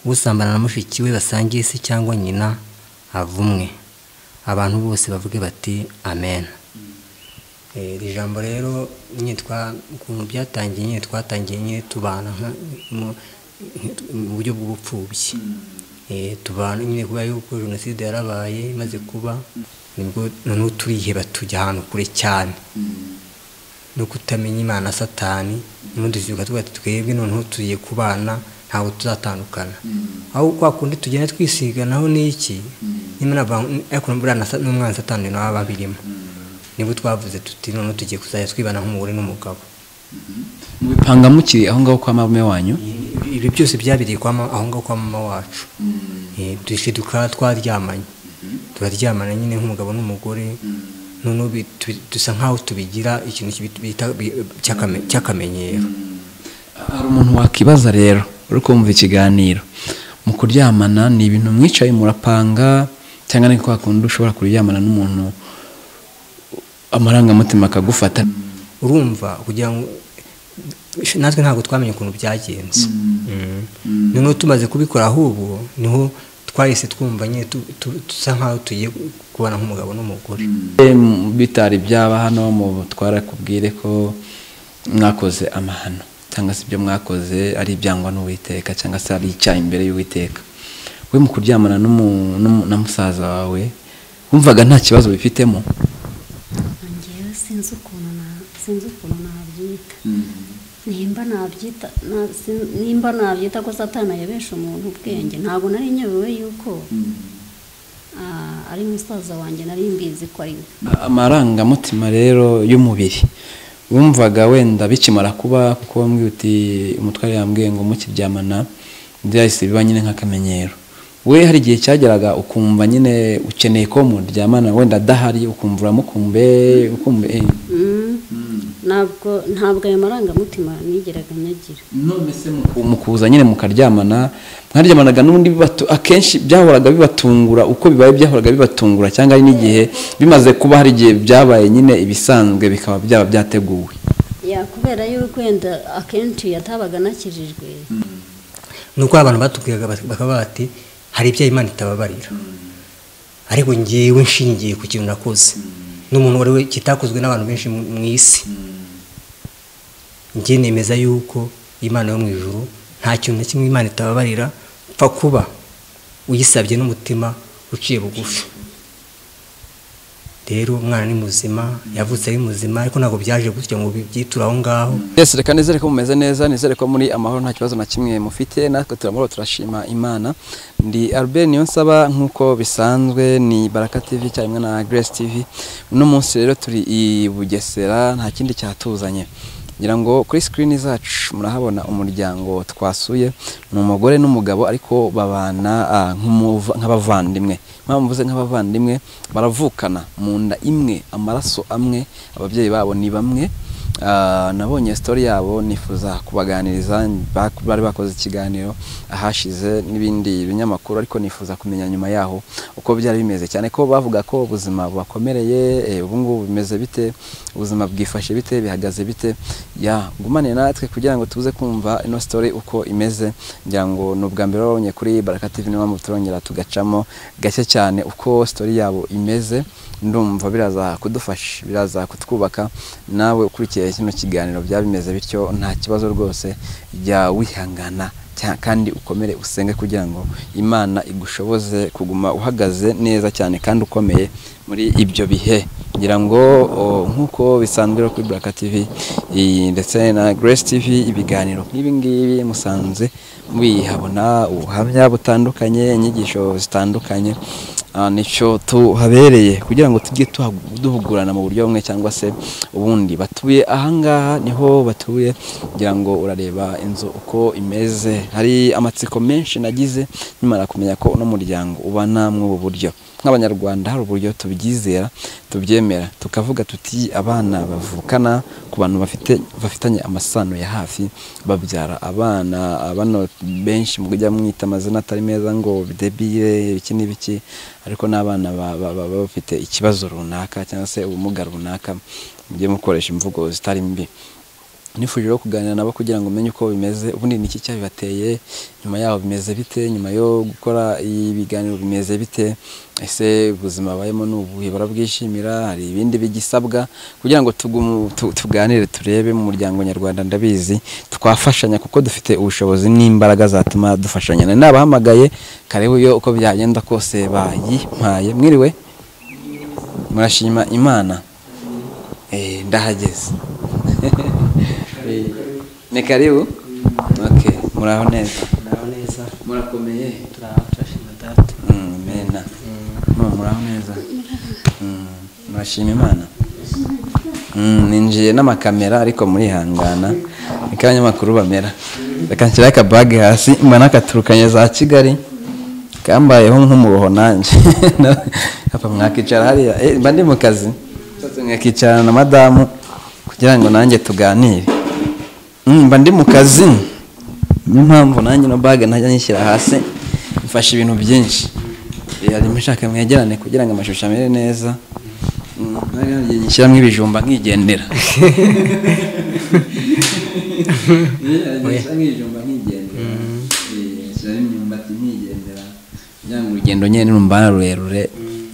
usambana na mushiki we basangiye isi cyangwa nyina avumwe abantu bose bavuge bati amen Eh, iri jambo rero nyine twa ukuntu byatangiye nyine twatangiye nyine tubana nka- mu- mu buryo bw'ubupfubyi Eh, tubana nyine kubera yuko jenoside yarabaye imaze kuba nibwo noneho turiheba tujya ahantu kure cyane no kutamenya imana satani n'ubundi tuvuga tuvuga ati twebwe noneho tugiye kubana ntabwo tuzatandukana aho kwa kundi tugenda twisiganaho n'iki nyine n'abantu ariko buriya na sa- n'umwana satani nabo babirimo nibwo twavuze tuti noneho tugiye kuzajya twibana nk'umugore n'umugabo mubipanga mukiri aho ngaho kwa marume wanyu ibyo byose byabiriye kwa ma- aho ngaho kwa mama wacu Eh, dushe tukaba twaryamanye turaryamana nyine nk'umugabo n'umugore noneho bi- tu- dusa nk'aho tubigira ikintu kibi- bita bi- cy'akame- cy'akamenyero hari umuntu wakibaza rero uri kumva ikiganiro mu kuryamana ni ibintu mwicaye murapanga cyangwa ni kwa kundi ushobora kuryamana n'umuntu amarangamutima akagufata urumva kugira ngo natwe ntabwo twamenye ukuntu byagenze Mm. noneho tumaze kubikora ahubwo niho twahise twumva nyine tu- tu- dusa nk'aho tugiye kubana nk'umugabo n'umugore Em, bitari byaba hano mu twara kubwire ko mwakoze amahano cyangwa se ibyo mwakoze ari ibyangwa n'uwiteka cyangwa se ari icyaha imbere y'uwiteka we mu kuryamana n'umu- n'umu- na musaza wawe wumvaga nta kibazo bifitemo ngewe sinzi ukuntu na- sinzi ukuntu nabyita nimba nabyita na- sin- nimba nabyita ko satani ayobesha umuntu ubwenge ntabwo nari nyobewe yuko ah, ari musaza wanjye nari mbizi ko ari we amarangamutima rero y'umubiri wumvaga wenda bikimara kuba kuko wambwiye uti umutware yambwiye ngo mukiryamana byahise biba nyine nk'akamenyero we hari igihe cyageraga ukumva nyine ukeneye ko muryamana wenda adahari ukumva uramukumbe ukumve eh. Mm. ntabwo ntabwo ayo marangamutima nigeraga nyagira none se muku- mukuza nyine mukaryamana mwaryamanaga n'ubundi bibatu- akenshi byahoraga bibatungura uko bibaye byahoraga bibatungura cyangwa ari n'igihe bimaze kuba hari igihe byabaye nyine ibisanzwe bikaba byaba byateguwe ya kubera yuko wenda akenshi yatabaga anakijijwe ni uko abantu batubwiraga bati- bakaba bati hari ibyo imana itababarira ariko ngewe nshingiye ku kintu nakoze n'umuntu wari we kitakozwe n'abantu benshi mu mu isi njye nemeza yuko imana yo mu ijuru nta kintu na kimwe imana itababarira pfa kuba uyisabye n'umutima uciye bugufi rero umwana ni muzima yavutse ari muzima ariko ntabwo byaje gutya ngo bibyiture aho ngaho Yes, reka nizere ko mumeze neza nizere ko muri amahoro nta kibazo na kimwe mufite natwe turamahoro turashima imana ndi albert niyonsaba nk'uko bisanzwe ni baraka tv cyangwa na grace tv uno munsi rero turi i bugesera nta kindi cyatuzanye ngira ngo kuri screen zacu murahabona umuryango twasuye ni umugore n'umugabo ariko babana ah, nk'umuva- nk'abavandimwe mpamvu mvuze nk'abavandimwe baravukana mu nda imwe amaraso amwe ababyeyi babo ni bamwe Ah, nabonye story yabo nifuza kubaganiriza bak- bari bakoze ikiganiro ahashize n'ibindi binyamakuru ariko nifuza kumenya nyuma yaho uko byari bimeze cyane ko bavuga ko ubuzima bubakomereye eh, ubu ngubu bimeze bite ubuzima bwifashe bite bihagaze bite ya gumane natwe kugira ngo tuze kumva ino story uko imeze ngira ngo ni ubwa mbere babonye kuri Baraka TV niyo mpamvu turongera tugacamo gake cyane uko story yabo imeze ndumva biraza kudufasha biraza kutwubaka nawe ukurikiye kino kiganiro byaba bimeze bityo nta kibazo rwose jya wihangana cya- kandi ukomere usenge kugira ngo imana igushoboze kuguma uhagaze neza cyane kandi ukomeye muri ibyo bihe ngira ngo o, nk'uko bisanzwe rero kuri Baraka TV iyi- ndetse na Grace TV ibiganiro nk'ibi ngibi musanze mubihabona ubuhamya butandukanye inyigisho zitandukanye Ah, nicyo tuhabereye kugira ngo tujye tuhagu- duhugurana mu buryo bumwe cyangwa se ubundi batuye ahangaha niho batuye kugira ngo urareba inzu uko imeze hari amatsiko menshi nagize nkimara kumenya ko uno muryango ubana mw'ubu buryo nk'abanyarwanda hari uburyo tubyizera tubyemera tukavuga tuti abana bavukana ku bantu bafite bafitanye amasano ya hafi babyara abana bano benshi mu kujya mwita amazina atari meza ngo debire iki n'ibiki ariko n'abana ba- ba- baba bafite ikibazo runaka cyangwa se ubumuga runaka mujye mukoresha imvugo zitari mbi nifuje rero kuganira nabo kugira ngo umenye uko bimeze ubundi ni iki cyabibateye nyuma yaho bimeze bite nyuma yo gukora ibiganiro bimeze bite ese ubuzima babayemo ni ubuhe barabwishimira hari ibindi bigisabwa kugira ngo tugumu- tu- tuganire turebe mu muryango nyarwanda ndabizi twafashanya kuko dufite ubushobozi n'imbaraga zatuma dufashanya nari nabahamagaye karibu yo uko byagenda kose bayimpaye mwiriwe murashima imana Eh, ndahageze Eh, ni karibu okay muraho neza muraho neza murakomeye turaho turashima data Mm, mena Mu- muraho neza Mm, murashima imana Mm, ninjiye n'amakamera ariko murihangana ni ko abanyamakuru bamera reka nshyiraho akabage hasi mbona akaturukanye za kigali kambayeho nk'umuruho nanjye hapa mwakicara hariya Eh, mba ndi mu kazi Nshatse mwakicarana na madamu kugira ngo nanjye tuganire Mm, mba ndi mu kazi niyo mpamvu nanjye no bage ntajya nyishyira hasi mfashe ibintu byinshi harimo nshaka mwegerane kugira ngo amashusho amere neza Mm, nari nagiye nyishyiramo ibijumba nkigendera ngishyiramo ibijumba nkigendera Eh, nshyiramo imyumbati nkigendera kugira ngo urugendo nyine nirumva rurerure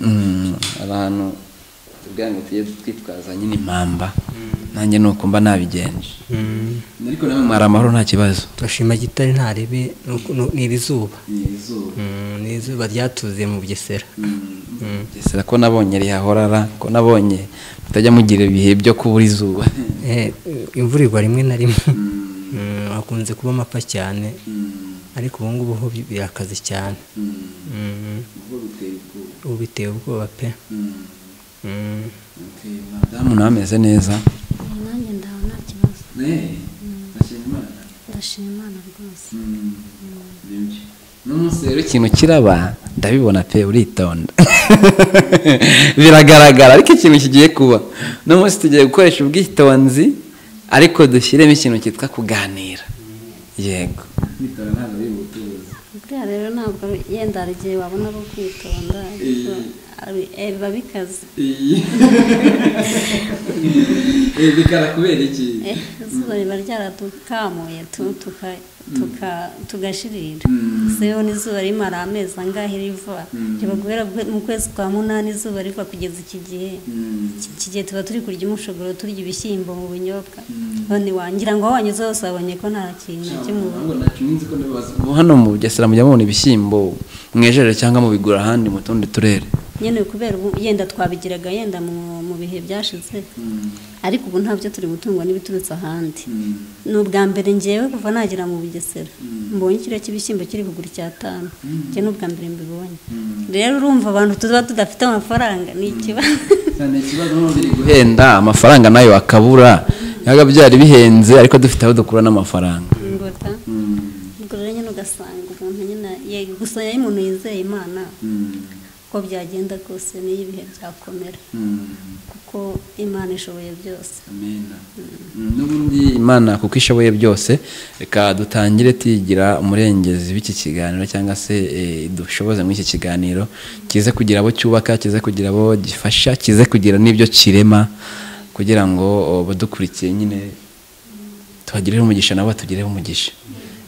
Mm, abantu tugira ngo tujye twitwaza nyine impamba nanjye nuko mba nabigenje ariko nawe mwari amahoro nta kibazo turashima gitare ntaribi ni iri zuba ni izuba Mm, ni izuba ryatuzuye mu bugesera Bugesera ko nabonye rihahorara ko nabonye mutajya mugira ibihe byo kubura izuba Eh, imvura igwa rimwe na rimwe Mm, hakunze kuba amapfa cyane ariko ubu ngubu ho bi- birakaze cyane Mm, ubu biteye ubwoba pe Mm, madamu nawe ameze neza nanjye ndaho nta kibazo ndashima imana rwose n'umunsi rero ikintu kiraba ndabibona pe uritonda biragaragara ariko ikintu kigiye kuba n'umunsi tugiye gukoresha ubwitonzi ariko dushyiremo ikintu cyitwa kuganira yego buriya rero ntabwo ari- yenda hari igihe wabona ari ukwitonda ariko ari- eh, biba bikaze bikara kubera iki Eh, izuba riba ryaradukamuye tu- tuka- tuka- tugashirira seho n'izuba rimara amezi angahe riva riba guhera bwe- mu kwezi kwa munani izuba riva kugeza iki gihe Iki- iki gihe tuba turi kurya umushogoro turya ibishyimbo mu bunyobwa none wangira ngo aho wanyuze hose wabonye ko nta kintu na kimwe ubona. Ubu hano mu bugesera mujya mubona ibishyimbo mwejeje cyangwa mubigura ahandi mu tundi turere nyine kubera ubu yenda twabigiraga yenda mu mu bihe byashize ariko ubu ntabyo turi gutungwa n'ibiturutse ahandi ni ubwa mbere ngewe kuva nagera mu bugesera mbonye ikiro cy'ibishyimbo kiri kugura icyatanu njye ni ubwa mbere mbibonye rero urumva abantu tuba tudafite amafaranga ni ikibazo guhenda amafaranga nayo akabura yaga byari bihenze ariko dufite aho dukura n'amafaranga ingota ubwo rero nyine ugasanga umuntu nyine ye- gusa iyo umuntu yizeye imana uko byagenda kose n'iyo ibihe byakomera kuko imana ishoboye byose n'ubundi imana kuko ishoboye byose reka dutangire tuyigira umurengezi w'iki kiganiro cyangwa se eh, dushoboze muri iki kiganiro kize kugira abo cyubaka kize kugira abo gifasha kize kugira n'ibyo kirema kugira ngo oh, badukurikiye nyine tuhagireho umugisha nabo batugireho umugisha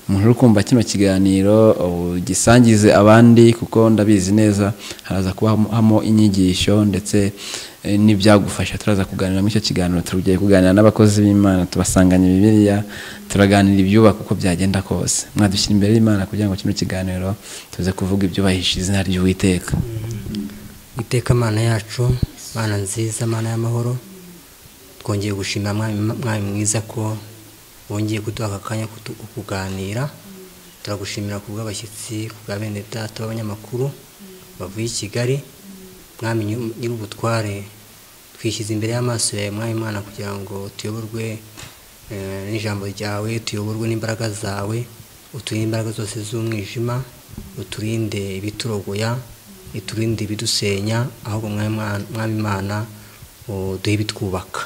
umuntu uri kumva kino kiganiro oh, gisangize abandi kuko ndabizi neza haraza kubamo inyigisho ndetse eh, n'ibyagufasha turaza kuganira muri icyo kiganiro tugiye kuganira n'abakozi b'imana tubasanganya bibiliya turaganira ibyubaka uko byagenda kose mwadushyira imbere y'imana kugira ngo kino kiganiro tuze kuvuga ibyubahisha izina ry'uwiteka iteka mana yacu mana nziza mana y'amahoro twongeye gushimira mwami Mwami mwiza ko wongeye kuduha aka kanya ko tu- ko kuganira turagushimira ku bw'abashyitsi ku bwa bene data b'abanyamakuru bavuye i kigali mwami nyu- nyir'ubutware twishyize imbere y'amaso yawe mwami mana kugira ngo tuyoborwe eh, n'ijambo ryawe tuyoborwe n'imbaraga zawe uturinde imbaraga zose z'umwijima uturinde ibiturogoya iturinde ibidusenya ahubwo mwami Mwana- mwami imana duhe ibitwubaka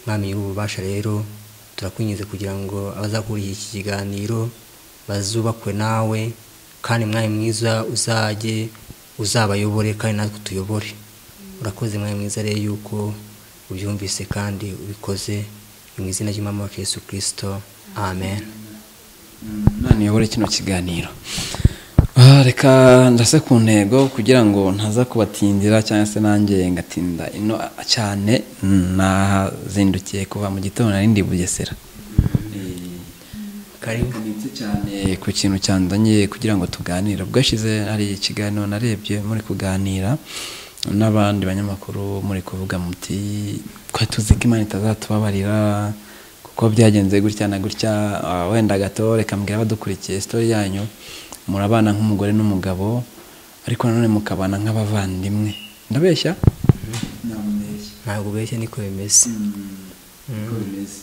mwami nyir'ububasha rero turakwinginze kugira ngo abazakurikira iki kiganiro bazubakwe nawe kandi mwami mwiza uzajye uzabayobore kandi natwe tuyobore urakoze mwami mwiza rero yuko ubyumvise kandi ubikoze mu izina ry'umwami wacu yesu kirisito amen none uyobore kino kiganiro Ah, reka ndase ku ntego kugira ngo ntaza kubatindira cyangwa se nanjye ngatinda ino cyane nazindukiye kuva mu gitondo nari ndi bugesera karibu nitse cyane ku kintu cyanzanye kugira ngo tuganire bwashize hari ikiganiro narebye muri kuganira n'abandi banyamakuru muri kuvuga muti twe tuzi ko imana itazatubabarira kuko byagenze gutya na gutya ah, wenda gato reka mbwira abadukurikiye sitori yanyu murabana nk'umugore n'umugabo ariko nanone mukabana nk'abavandimwe ndabeshya ndabeshya ntabwo ubeshya niko bimeze Uko bimeze.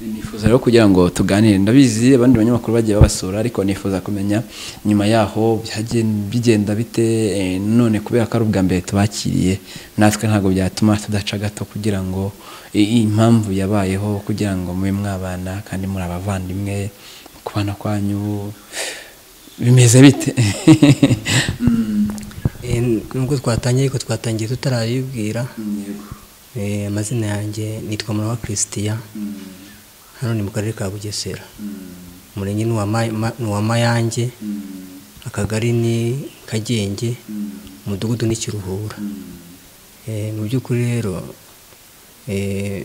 nifuza rero kugira ngo tuganire ndabizi abandi banyamakuru bagiye babasura ariko nifuza kumenya nyuma yaho byagen- bigenda bite eh, none kubera ko ari ubwa mbere tubakiriye natwe ntabwo byatuma tudaca gato kugira ngo i- impamvu yabayeho kugira ngo mube mwabana kandi muri abavandimwe kubana kwanyu bimeze bite Eh, nubwo twatangiye ariko twatangiye tutarabibwira Eh, amazina yanjye nitwa murawa christian hano ni mu karere ka bugesera umurenge ni uwa Ma- Ma- ni uwa mayange akagari ni kagenge umudugudu ni kiruhura Eh, mu by'ukuri rero eh,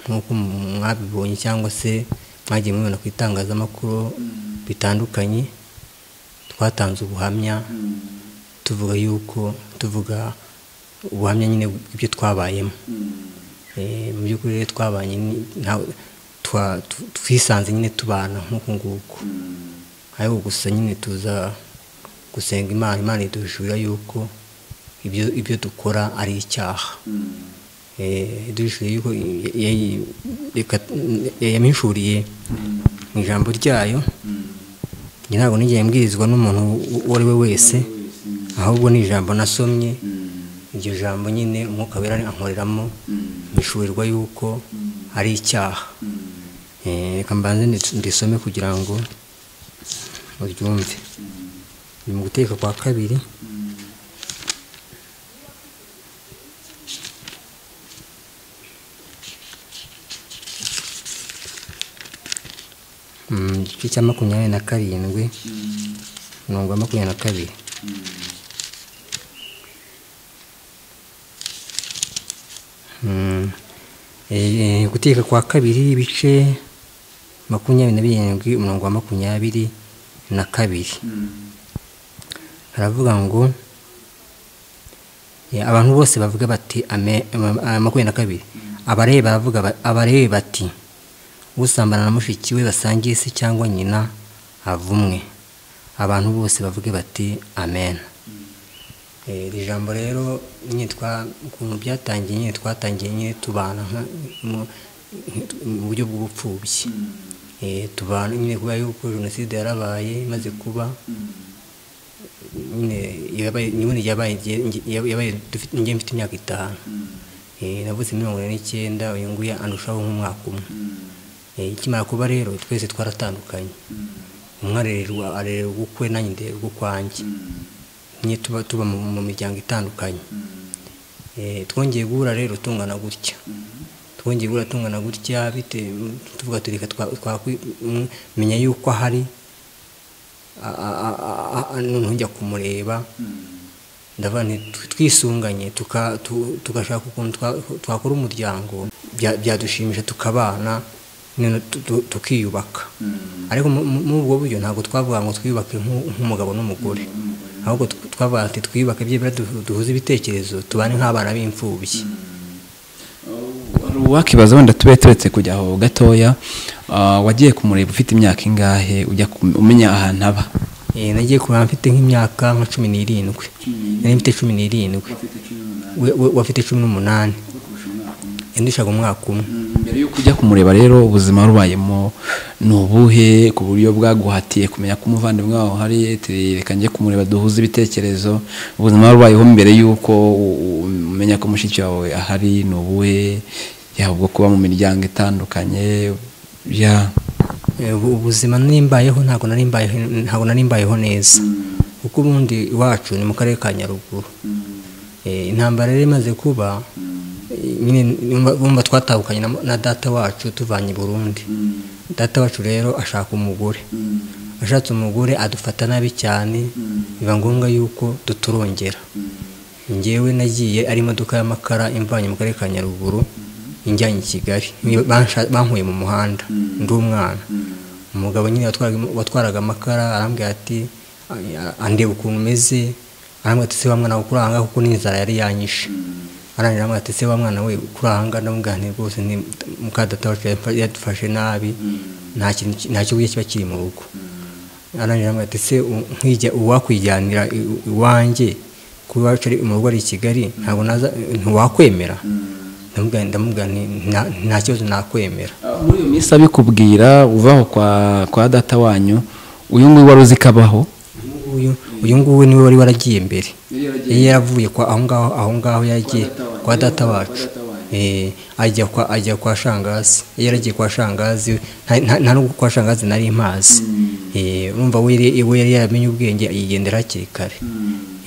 nk'uko mwabibonye cyangwa se mwagiye mubibona ku itangazamakuru bitandukanye twatanze ubuhamya tuvuga yuko tuvuga ubuhamya nyine bw'ibyo twabayemo Eh, mu by'ukuri rero twabanye ni- nta- twa- tu- twisanze nyine tubana nk'uku nguku ariko gusa nyine tuza gusenga imana imana idushyura yuko ibyo ibyo dukora ari icyaha Eh, idushyura yuko ya- ya- reka- yamuhishuriye mu ijambo ryayo njye ntabwo nigeye mbwirizwa n'umuntu uwo- uwo ari we wese ahubwo ni ijambo nasomye iryo jambo nyine umwuka wera ankoreramo mbishurirwa yuko ari icyaha Eh, reka mbanze ndi- ndisome kugira ngo uryumve ni mu guteka kwa kabiri Mm, igice cya makumyabiri na karindwi mirongo ya makumyabiri na kabiri Mm. Eh, eh, guteka kwa kabiri ibice makumyabiri na birindwi umurongo wa makumyabiri na kabiri haravuga ngo eh, abantu bose bavuga bati ame- ama- ah, makumyabiri na kabiri abalewi baravuga ba- abalewi bati usambana na mushiki we basangiye se cyangwa nyina avumwe abantu bose bavuge bati amen Eh, iri jambo rero nyine twa ukuntu byatangiye nyine twatangiye nyine tubana nka- mu- mu buryo bw'ubupfubyi Eh, tubana nyine kubera yuko jenoside yarabaye imaze kuba nyine yabaye nyine yabaye igihe- yabaye dufite njye mfite imyaka itanu Eh, navutse muri mirongo ine n'icyenda uyu nguyu andushaho nk'umwaka umwe Eh, ikimara kuba rero twese twaratandukanye umwe arererwa arererwa ukwe nanjye ndererwa ukwanjye nyine tuba tuba mu mu miryango itandukanye Eh, twongeye guhura rero tungana gutya twongeye guhura tungana gutya bitewe tuvuga tureka twakumenya yuko ahari a- a- a- a- a- noneho njya kumureba ndavuga nti tw- twisunganye tuka- tu- tugashaka ukuntu twa- twakora umuryango bya- byadushimisha tukabana noneho tu- tu- tukiyubaka ariko mu- mu- muri ubwo buryo ntabwo twavuga ngo twiyubake nk'u- nk'umugabo n'umugore ahubwo tw- twavuga ati twiyubake byibura du- duhuze ibitekerezo tubane nk'abana b'imfubyi Wari wakibaza wenda tube turetse kujya aho gatoya ah, wagiye kumureba ufite imyaka ingahe ujya kum- umenya ahantu aba Eh, nagiye kureba mfite nk'imyaka nka cumi n'irindwi nari mfite cumi n'irindwi We- we- wafite cumi n'umunani yandishaga umwaka umwe mbere y'uko ujya kumureba rero ubuzima warubayemo ni ubuhe ku buryo bwaguhatiye kumenya ko umuvandimwe wawe uhari ati, reka njye kumureba duhuze ibitekerezo ubuzima warubayeho mbere y'uko u- u- umenya ko mushiki wawe ahari ni ubuhe yaba ubwo kuba mu miryango itandukanye ya Eh, ubu- ubuzima nari mbayeho ntabwo nari mbayeho ntabwo nari mbayeho neza kuko ubundi iwacu ni mu karere ka nyaruguru Eh, intambara yari imaze kuba nyine numva- bumva twatahukanye na- na data wacu tuvanye i burundi data wacu rero ashaka umugore ashatse umugore adufata nabi cyane biba ngombwa yuko duturongera njyewe nagiye ari imodoka y'amakara imvanye mu karere ka nyaruguru injyanye i kigali Bansha- bankuye mu muhanda ndi umwana umugabo nyine watwaraga- watwaraga amakara arambwira ati "Ah, andeba ukuntu umeze arambwira ati se wa mwana we ukuranga kuko n'inzara yari yanyishe arangira amwe ati se wa mwana we kuranga ndamubwira nti rwose ni mukadata wacu yamfa- yadufashe nabi nta kintu ki- nta kibuye kiba kiri mu rugo arangira amwe ati se u- nkijya uwakwijyanira i- i- iwanjye kuba iwacu ari mu rugo ari i kigali ntabwo naza ntiwakwemera ndamubwira ndamubwira nti "Nta- nta kibazo nakwemera muri iyo minsi abikubwira uvaho kwa kwa data wanyu uyu nguyu wari uzi ko abaho Uyu nguyu uyu nguyu niwe wari waragiye mbere yari yaravuye kwa aho ngaho aho ngaho yagiye kwa data wacu Eh, ajya kwa ajya kwa shangazi yari yaragiye kwa shangazi nta- nta nta nubwo kwa shangazi nari mpazi Eh, urumva we yari- we yari yaramenye ubwenge yigendera hakiri kare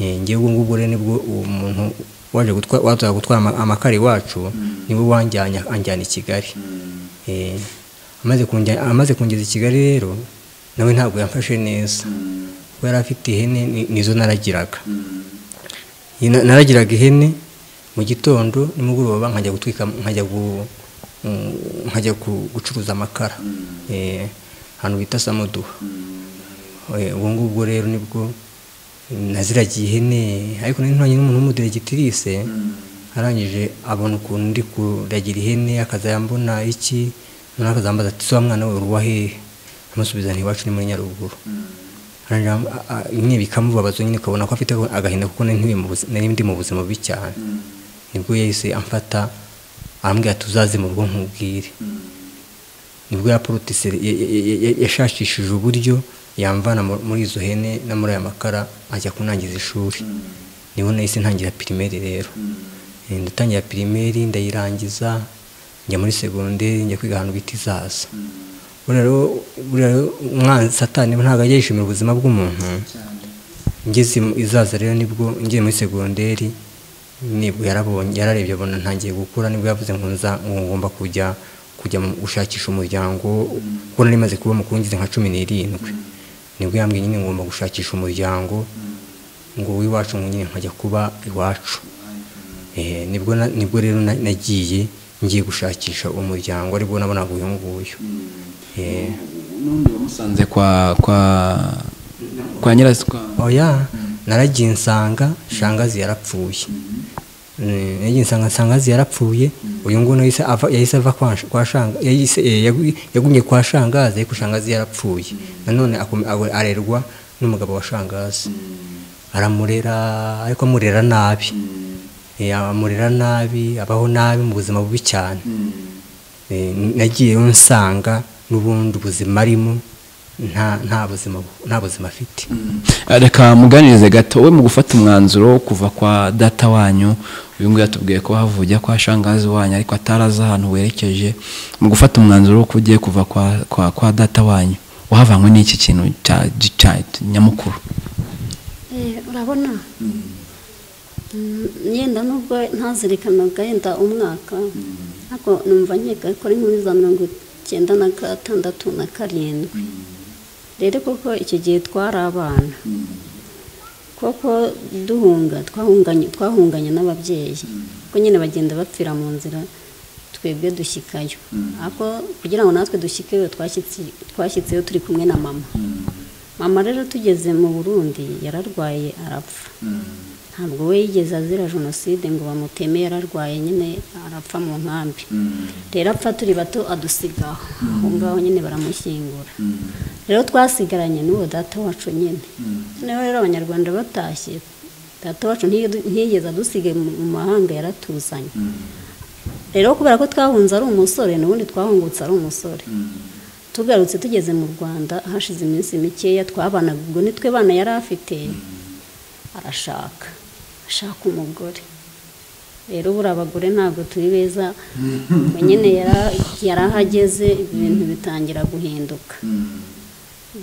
Eh, ngewe ubwo ngubwo rero nibwo uwo muntu waje gutwa- wazaga gutwara ama- amakara iwacu niwe wanjyanye anjyana i kigali Eh, amaze kunjya- amaze kungeza i kigali rero nawe ntabwo yamfashe neza kuko yari afite ihene ni- nizo naragiraga Iyi na- naragiraga ihene mu gitondo nimugoroba nkajya gutwika nkajya gu- mm, nkajya gu- gucuruza amakara Eh, ahantu bita samuduha Eh, ubwo ngubwo rero nibwo naziragiye ihene ariko nari ntwanye n'umuntu w'umudiregitirise arangije abona ukuntu ndi kuragira ihene akazayambona iki noneho akazambaza ati se wa mwana we uruwa hehe amusubiza nti iwacu ni muri nyaruguru Arangira am- a- a- nyine bikamubabaza nyine ukabona ko afite agahinda kuko nari ntuye mu buzi- nari ndi mu buzima bubi cyane nibwo yahise amfata arambwira ati uzaze mu rugo nkubwire nibwo yaporutise yashakishije uburyo yamvana mu- muri izo hene no muri aya makara ajya kunangiza ishuri niho nahise ntangira pirimeri rero Eh, ndatangira pirimeri ndayirangiza njya muri segonderi njya kwiga ahantu bita izaza buriya rero buriya rero umwanzi satani ntabwo ajya yishimira ubuzima bw'umuntu ngeze mu- izaza rero nibwo ngiye muri segonderi nibwo yarabonye yararebye abona ntangiye gukura nibwo yavuze ngo nza ngo ngomba kujya kujya mu- gushakisha umuryango kuko nari maze kuba mukuru ngize nka cumi n'irindwi nibwo yambwiye nyine ngomba gushakisha umuryango ngo w'iwacu ngo nyine nkajya kuba iwacu Eh, nibwo na- nibwo rero na- nagiye ngiye gushakisha umuryango aribwo nabonaga uyu nguyu Eh, n'undi wamusanze kwa kwa kwa nyirasi kwa oya naragiye nsanga shangazi yarapfuye Eh, naragiye nsanga shangazi yarapfuye uyu nguyu yahise ava yahise ava kwa sh- kwa shanga yahise eh, yagu- yagumye kwa shangazi ariko shangazi yarapfuye nanone akom- awe- arerwa n'umugabo wa shangazi aramurera ariko amurera nabi Eh, amurera nabi abaho nabi mu buzima bubi cyane Eh, nagiyeyo nsanga n'ubundi ubuzima arimo nta nta buzima bu- nta buzima afite reka muganirize gato we mu gufata umwanzuro wo kuva kwa data wanyu uyu nguyu yatubwiye ko havuye kwa shangazi wanyu ariko atari azi ahantu werekeje mu gufata umwanzuro wo kugiye kuva kwa kwa kwa data wanyu wahavanywe n'iki kintu cya cya nyamukuru Eh, urabona Mm, yenda nubwo ntazirikanaga yenda umwaka ariko numva nkeka ko ari muri za mirongo icyenda na gatandatu na karindwi rero koko icyo gihe twari abana koko duhunga twahunganye twahunganye n'ababyeyi ko nyine bagenda bapfira mu nzira twebwe dushyikayo ariko kugira ngo natwe dushyikeyo twashyitsi- twashyitsiyo turi kumwe na mama mama rero tugeze mu burundi yararwaye arapfa ntabwo we yigeze azira jenoside ngo bamuteme yararwaye nyine arapfa mu nkambi rero apfa turi bato adusigaho aho ngaho nyine baramushyingura rero twasigaranye n'uwo data wacu nyine noneho rero abanyarwanda batashye data wacu ntiyi- ntiyigeze adusigaye mu mu mahanga yaratuzanye rero kubera ko twahunze ari umusore n'ubundi twahungutse ari umusore tugarutse tugeze mu rwanda hashize iminsi mikeya twabanaga ubwo nitwe bana yari afite arashaka ashaka umugore rero buri abagore ntabwo turi beza nyine yari ahageze ibintu bitangira guhinduka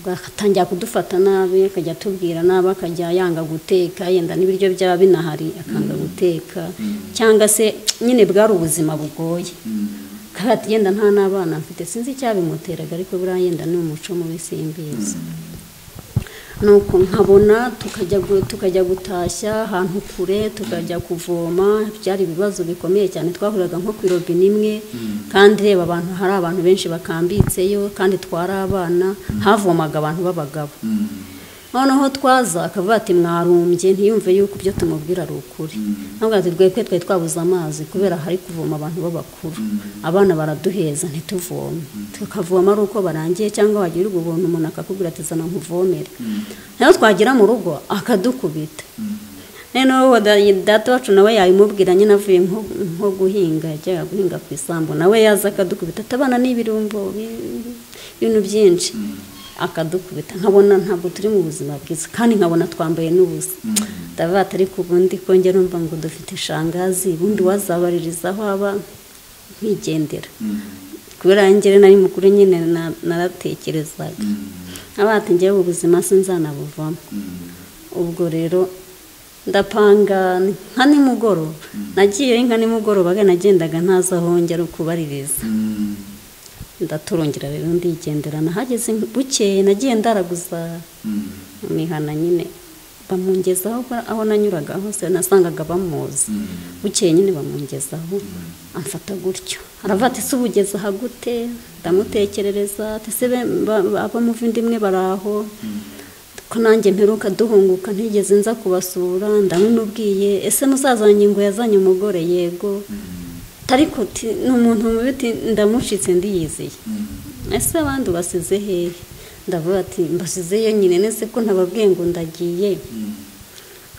agatangira kudufata nabi akajya atubwira nabi akajya yanga guteka yenda n'ibiryo byaba binahari akanga guteka cyangwa se nyine bwari ubuzima bugoye kandi yenda nta n'abana mfite sinzi icyabimuteraga ariko buriya yenda ni umuco mubi simbizi nuko nkabona tukajya gu- tukajya gutashya ahantu kure tukajya kuvoma byari ibibazo bikomeye cyane twahuriraga nko ku robine imwe kandi reba abantu hari abantu benshi bakambitseyo kandi twari abana havomaga abantu b'abagabo noneho twaza akavuga ati mwarumbye ntiyumve yuko ibyo tumubwira ari ukuri ntabwo ati rwebwe twari twabuze amazi kubera hari kuvoma abantu b'abakuru abana baraduheza ntituvome tukavoma ari uko barangiye cyangwa wagira ubuntu umuntu akakubwira ati zana nkuvomere nayo twagera mu rugo akadukubita noneho wa- da- data wacu nawe yabimubwira nyine avuye nko nko guhinga yajyaga guhinga ku isambu nawe yaza akadukubita ati abana ni ibirumbo bi- ibintu byinshi akadukubita nkabona ntabwo turi mu buzima bwiza kandi nkabona twambaye n'ubusa ndavuga ati ariko ubundi kongera numva ngo dufite ishangazi ubundi wazabaririza aho aba nkigendera kubera ngere nari mukuru nyine na- naratekerezaga nkaba ati ngewe ubuzima sinzanabuvamo ubwo rero ndapanga nka nimugoroba nagiyeyo nka nimugoroba aga nagendaga ntazi aho ngera kubaririza ndaturungira rero ndigendera nahageze bukeye nagiye ndaraguza mihana nyine bamungezaho ko- aho nanyuraga hose nasangaga bamuzi bukeye nyine bamungezaho amfata gutyo aravuga ati se ubugeze aha gute ndamutekerereza ati se be- ba- ba- abamuvindimwe bari aho ko nanjye mperuka duhunguka ntigeze nza kubasura ndamubwiye ese musazanye ngo yazanye umugore yego ariko uti- ni umuntu mubi uti ndamushitse ndiyizeye ese abandi ubasize hehe ndavuga ati mbasizeyo nyine nese ko ntababwiye ngo ndagiye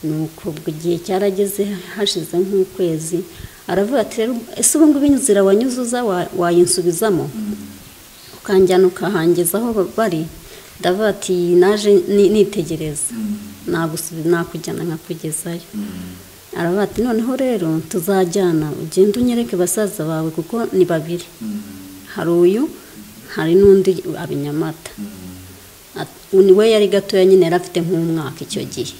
nuko ubwo igihe cyarageze hashize nk'ukwezi aravuga ati rero ese ubu ngubu inzira wanyuzuza wa- wayinsubizamo ukanjyana ukahangeza aho ba- bari ndavuga ati naje ni- nitegereza nagusubi nakujyana nkakugezayo aravuga ati noneho rero tuzajyana ugende unyereke basaza bawe kuko ni babiri hari uyu hari n'undi abinyamata Ati- niwe yari gatoya nyine yari afite nk'umwaka icyo gihe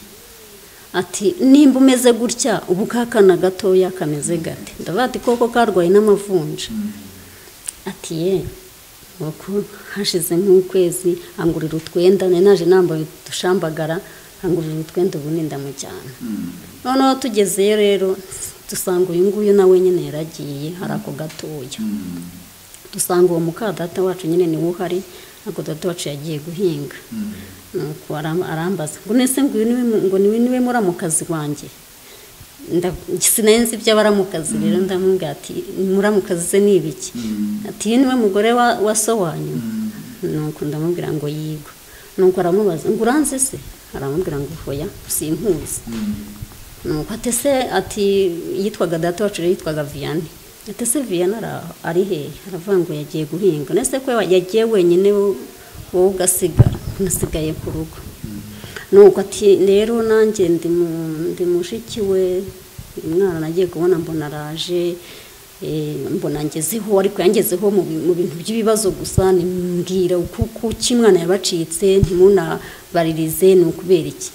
ati nimba umeze gutya ubu kakana gatoya kameze gate ndavuga ati koko karwaye n'amavunja ati ye uku hashize nk'ukwezi angurira utwenda nari naje nambaye udushambagara angurira utwenda ubu ni ndamujyana noneho tugezeyo rero dusanga uyu nguyu nawe nyine yaragiye hari ako gatoya dusanga uwo mukadata wacu nyine niwe uhari ako data wacu yagiye guhinga nuko aram- arambaza ngo nese ngo uyu niwe mu- ngo niwe niwe muramukazi wanjye nda- sinenzi iby'abaramukazi rero ndamubwira ati muramukazi se ni ibiki ati "Uyu niwe mugore wa- wa so wanyu nuko ndamubwira ngo yigwe nuko aramubaza ngo uranze se aramubwira ngo hoya simpuzi nuko ati se ati yitwaga data wacu rero yitwaga viyani ati se viyani ara- ari hehe aravuga ngo yagiye guhinga nese ko yagiye wenyine wo- wowe ugasigara unasigaye ku rugo nuko ati rero nanjye ndi mu- ndi mushiki we uyu mwana nagiye kubona mbona araje eh, mbona ngezeho ariko yangezeho mu bi- mu bintu by'ibibazo gusa nimbwira kuko kimwana yabacitse ntimunabaririze ni ukubera iki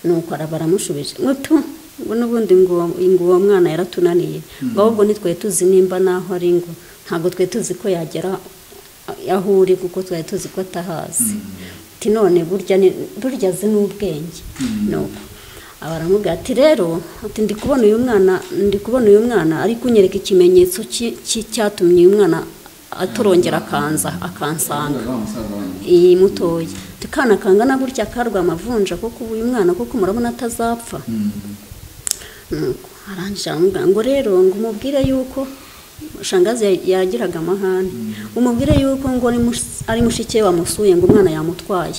nuko ara- baramushubije ngo tu ngo n'ubundi ngo ngo uwo mwana yaratunaniye ngo ahubwo ntitwe tuzi nimba n'aho ari ngo ntabwo twe tuzi ko yagera aho uri kuko twari tuzi ko atahazi ati none burya ni- burya azi n'ubwenge nuko aba aramubwira ati rero ati ndi kubona uyu mwana ndi kubona uyu mwana ariko unyereka ikimenyetso ki- ki- cyatumye uyu mwana atorongera akanza akansanga iyi mutoya tukana kangana gutya karwa amavunja kuko uyu mwana kuko murabona atazapfa nuko arangije aramubwira ngo rero ngo umubwire yuko shangazi ya- yagiraga amahane umubwire yuko ngo ari mus- ari mushike wamusuye ngo umwana yamutwaye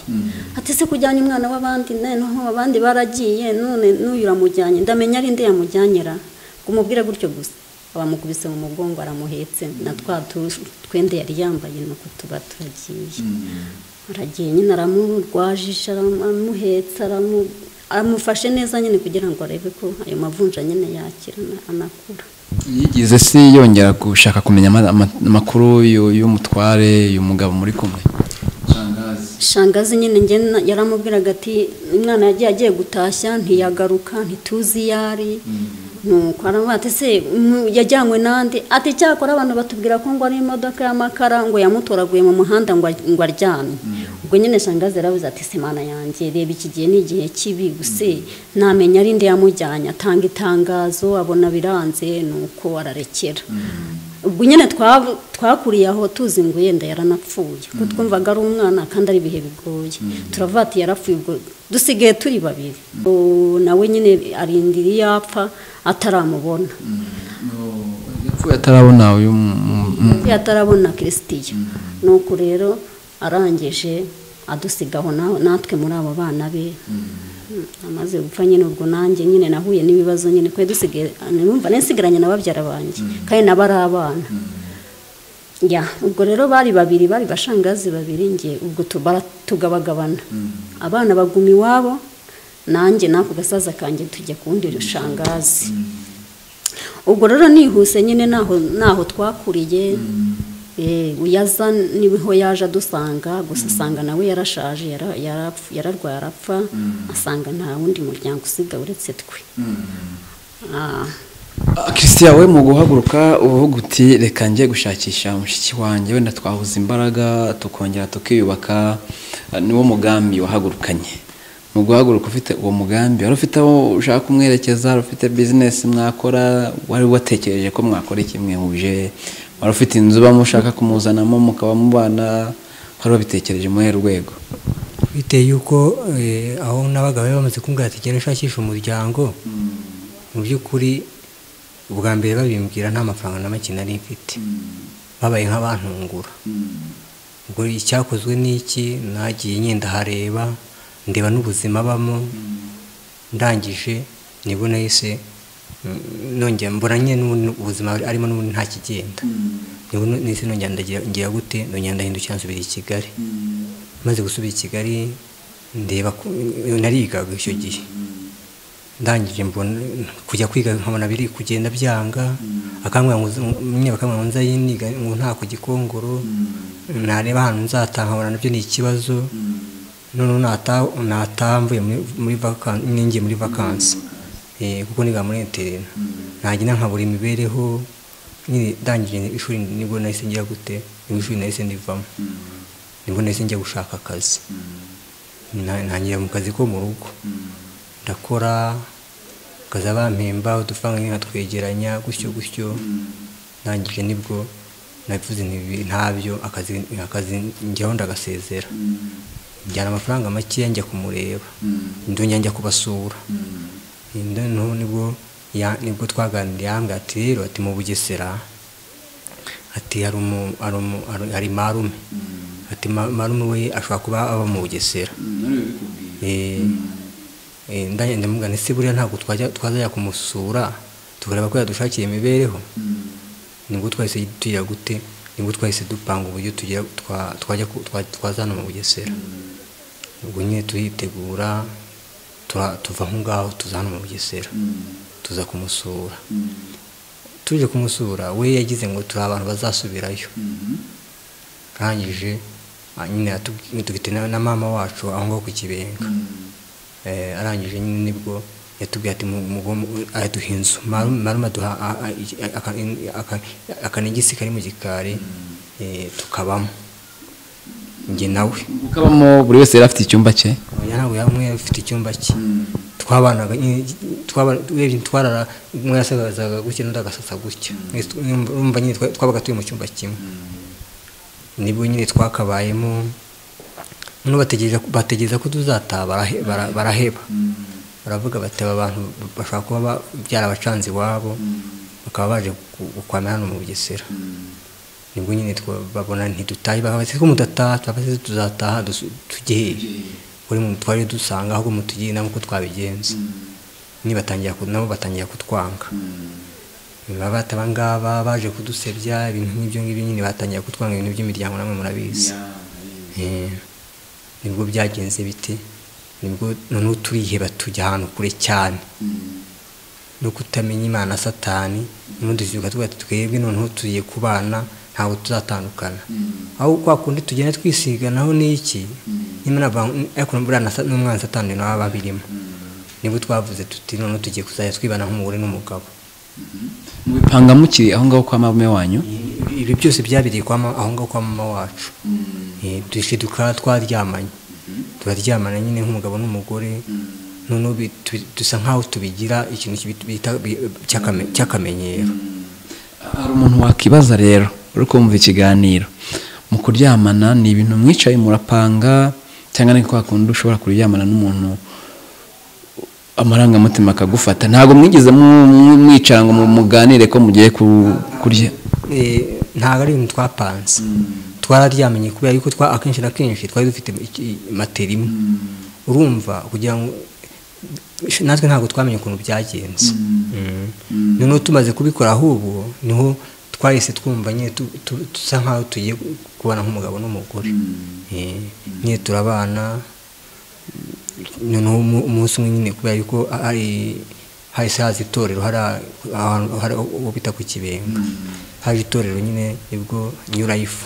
ati se kujyanye umwana w'abandi noneho abandi baragiye none n'uyu uramujyanye ndamenya ari nde yamujyanyera ngo umubwire gutyo gusa abamukubise mu mugongo aramuhetse na twa tu- twende yari yambaye nuko tuba turagiye aragiye nyine aramurwajisha aramuhetsa aramu- amufashe neza nyine kugira ngo arebe ko ayo mavunja nyine yakira ana- anakura yigize si yongera gushaka kumenya ama- ama- amakuru y'u- y'umutware uyu mugabo muri kumwe shangazi shangazi nyine njye na- yaramubwiraga ati umwana yagiye agiye gutashya ntiyagaruka ntituzi iyo ari nuko aravuga ati se mm, yajyanywe n'andi ati cyakora abantu batubwira ko ngo ari imodoka y'amakara ngo yamutoraguye mu muhanda ngo a- ngo aryamye ubwo nyine shangazi yaravuze ati se mana yanjye reba iki gihe ni igihe kibi guse namenya ari nde yamujyanye atanga itangazo abona biranze nuko ararekera ubwo nyine twa- twakuriye aho tuzi ngo yenda yaranapfuye kuko twumvaga ari umwana kandi ari ibihe bigoye turavuga ati yarapfuye ubwo dusigaye turi babiri Ubu nawe nyine arindira iyo apfa ataramubona yapfuye atarabona uyu mu- mu- mu- iyo atarabona kirisitiya nuko rero arangije adusigaho na- natwe muri abo bana be amaze gupfa nyine ubwo nanjye nyine nahuye n'ibibazo nyine kuko dusigaye numva nsigaranye na babyara banjye kandi nabo ari abana ya ubwo rero bari babiri bari bashangazi babiri nge ubwo tu- bara- tugabagabana abana baguma iwabo nanjye n'ako gasaza kanjye tujya ku wundi rushangazi ubwo rero nihuse nyine naho naho twakuriye eh, uyaza niho yaje adusanga gusa asanga nawe yarashaje yara- yarapf- yararwaye arapfa asanga nta wundi muryango usigaye uretse twe Ah, Ah, christian we mu guhaguruka uvuga uti reka njye gushakisha mushiki wanjye wenda twahuza imbaraga tukongera tukiyubaka Ah, niwo mugambi wahagurukanye mu guhaguruka ufite uwo mugambi wari ufite aho ushaka kumwerekeza wari ufite bizinesi mwakora wari watekereje ko mwakora iki mwihuje wari ufite inzu uba mushaka kumuzanamo mukaba mubana wari wabitekereje muri rwego bitewe yuko eh, aho n'abagabo bari bamaze kumbwira ati genda ushakisha umuryango mu by'ukuri ubwa mbere babimbwira nta mafaranga na make nari mfite babaye nk'abantungura ubwo icyakozwe n'iki nagiye nyenda hareba ndeba n'ubuzima abamo ndangije nibona yise nongera mbona nyine n'ubu ubuzima arimo n'ubundi nta kigenda nibona nise nongera ndagira ngira gute nongera ndahindukira nsubira i kigali maze gusubira i kigali ndeba ko narigaga icyo gihe ndangije mbona kujya kwiga nkabona biri kugenda byanga akambwira ngo uze- nyine bakambwira ngo nzayiniga ngo nta ku gikongoro nareba ahantu nzataha nkabona nabyo ni ikibazo noneho nataha nataha mvuye muri- muri vakansi ningiye muri vakansi Eh, kuko niga muri interena nagenda nkabura imibereho nyine ndangije ishuri nibwo nahise ngira gute nibwo ishuri nahise ndivamo nibwo nahise njya gushaka akazi Na- ntangira mu kazi ko mu rugo ndakora akazi bampemba udufaranga nyine nkatwegeranya gutyo gutyo ndangije nibwo nabivuze nti ntabyo akazi akazi njyaho ndagasezera njyana amafaranga makeya njya kumureba ndongera njya kubasura noneho nibwo ya- nibwo twaganiriye yambwira ati rero ati mu bugesera ati hari umu- hari umu- hari- hari marume ati "Ma- marume we ashobora kuba aba mu bugesera Eh, eh, ndanye ndamubwira nti se buriya ntabwo twajya twazajya kumusura tukareba ko yadushakira imibereho nibwo twahise tugira gute nibwo twahise dupanga uburyo tugira twa- twajya ku- twa- twazana mu bugesera ubwo nyine turitegura tura- tuva aho ngaho tuza hano mu bugesera tuza kumusura tuje kumusura we yagize ngo turi abantu bazasubirayo arangije ah, nyine yatubwiye- dufite na na mama wacu aho ngaho ku kibenga Eh, arangije nyine nibwo yatubwiye ati mu- mu- mu- aduha inzu Marume- marume aduha a- a- iki- a- aka- in- aka- akanegisi kari mu gikari eh, tukabamo njye nawe ukabamo buri wese yari afite icyumba cye oya ntabwo yaba umwe afite icyumba cye twabanaga nyine twaba- urebye twarara umwe yasagazaga gutya n'undi agasasa gutya Mwese tu- urumva urumva nyine twa- twabaga turi mu cyumba kimwe nibwo nyine twakabayemo noneho bategereza bategereza ko tuzataha barahe- bara- baraheba baravuga bati aba bantu bashobora kuba ba- byarabacanze iwabo bakaba baje ku- gukwamira hano mu bugesera nibwo nyine twa- babona ntidutahe bakabaseka ko mudataha twabasize tuzataha dusu- tujye hehe uri mu twari dusanga ahubwo mutugire inama uko twabigenza niba batangira ku- nabo batangira kutwanga baba bati abangaba baje kudusebya ibintu nk'ibyo ngibyo nyine batangira kutwanga ibintu by'imiryango namwe murabizi Eh, nibwo byagenze bite nibwo noneho turiheba tujya ahantu kure cyane no kutamenya imana satani noneho dusibuka tuvuga ati twebwe noneho tugiye kubana ntabwo tuzatandukana aho kwa kundi tugenda twisiga naho ni iki nyamara ba- ariko buriya na sa- n'umwana satani nabo babirimo nibo twavuze tuti noneho tugiye kuzajya twibana nk'umugore n'umugabo mubipanga mukiri aho ngaho kwa marume wanyu ibi byose byabiriye kwa mama aho ngaho kwa mama wacu Eh, dushe dukara twaryamanye turaryamana nyine nk'umugabo n'umugore noneho bi- tu- dusa nk'aho tubigira ikintu kibi- bita- bi- cy'akame- cy'akamenyero hari umuntu wakibaza rero uri kumva ikiganiro mu kuryamana ni ibintu mwicaye murapanga cyangwa ni kwa kundi ushobora kuryamana n'umuntu amarangamutima akagufata ntabwo mwigeze mu- mu- mwicara ngo mu- muganire ko mugiye ku- kurya Eh, ntabwo ari ibintu twapanze twararyamanye kubera yuko twa akenshi na kenshi twari dufite iki- matera imwe urumva kugira ngo natwe ntabwo twamenye ukuntu byagenze Mm. noneho tumaze kubikora ahubwo niho twahise twumva nyine tu- tu- dusa nkaho tugiye kubana nk'umugabo n'umugore Eh, nyine turabana noneho umu- umunsi umwe nyine kubera yuko hari hahise haza itorero hari a- ahantu hari uwo bita ku kibenga haje itorero nyine nibwo new life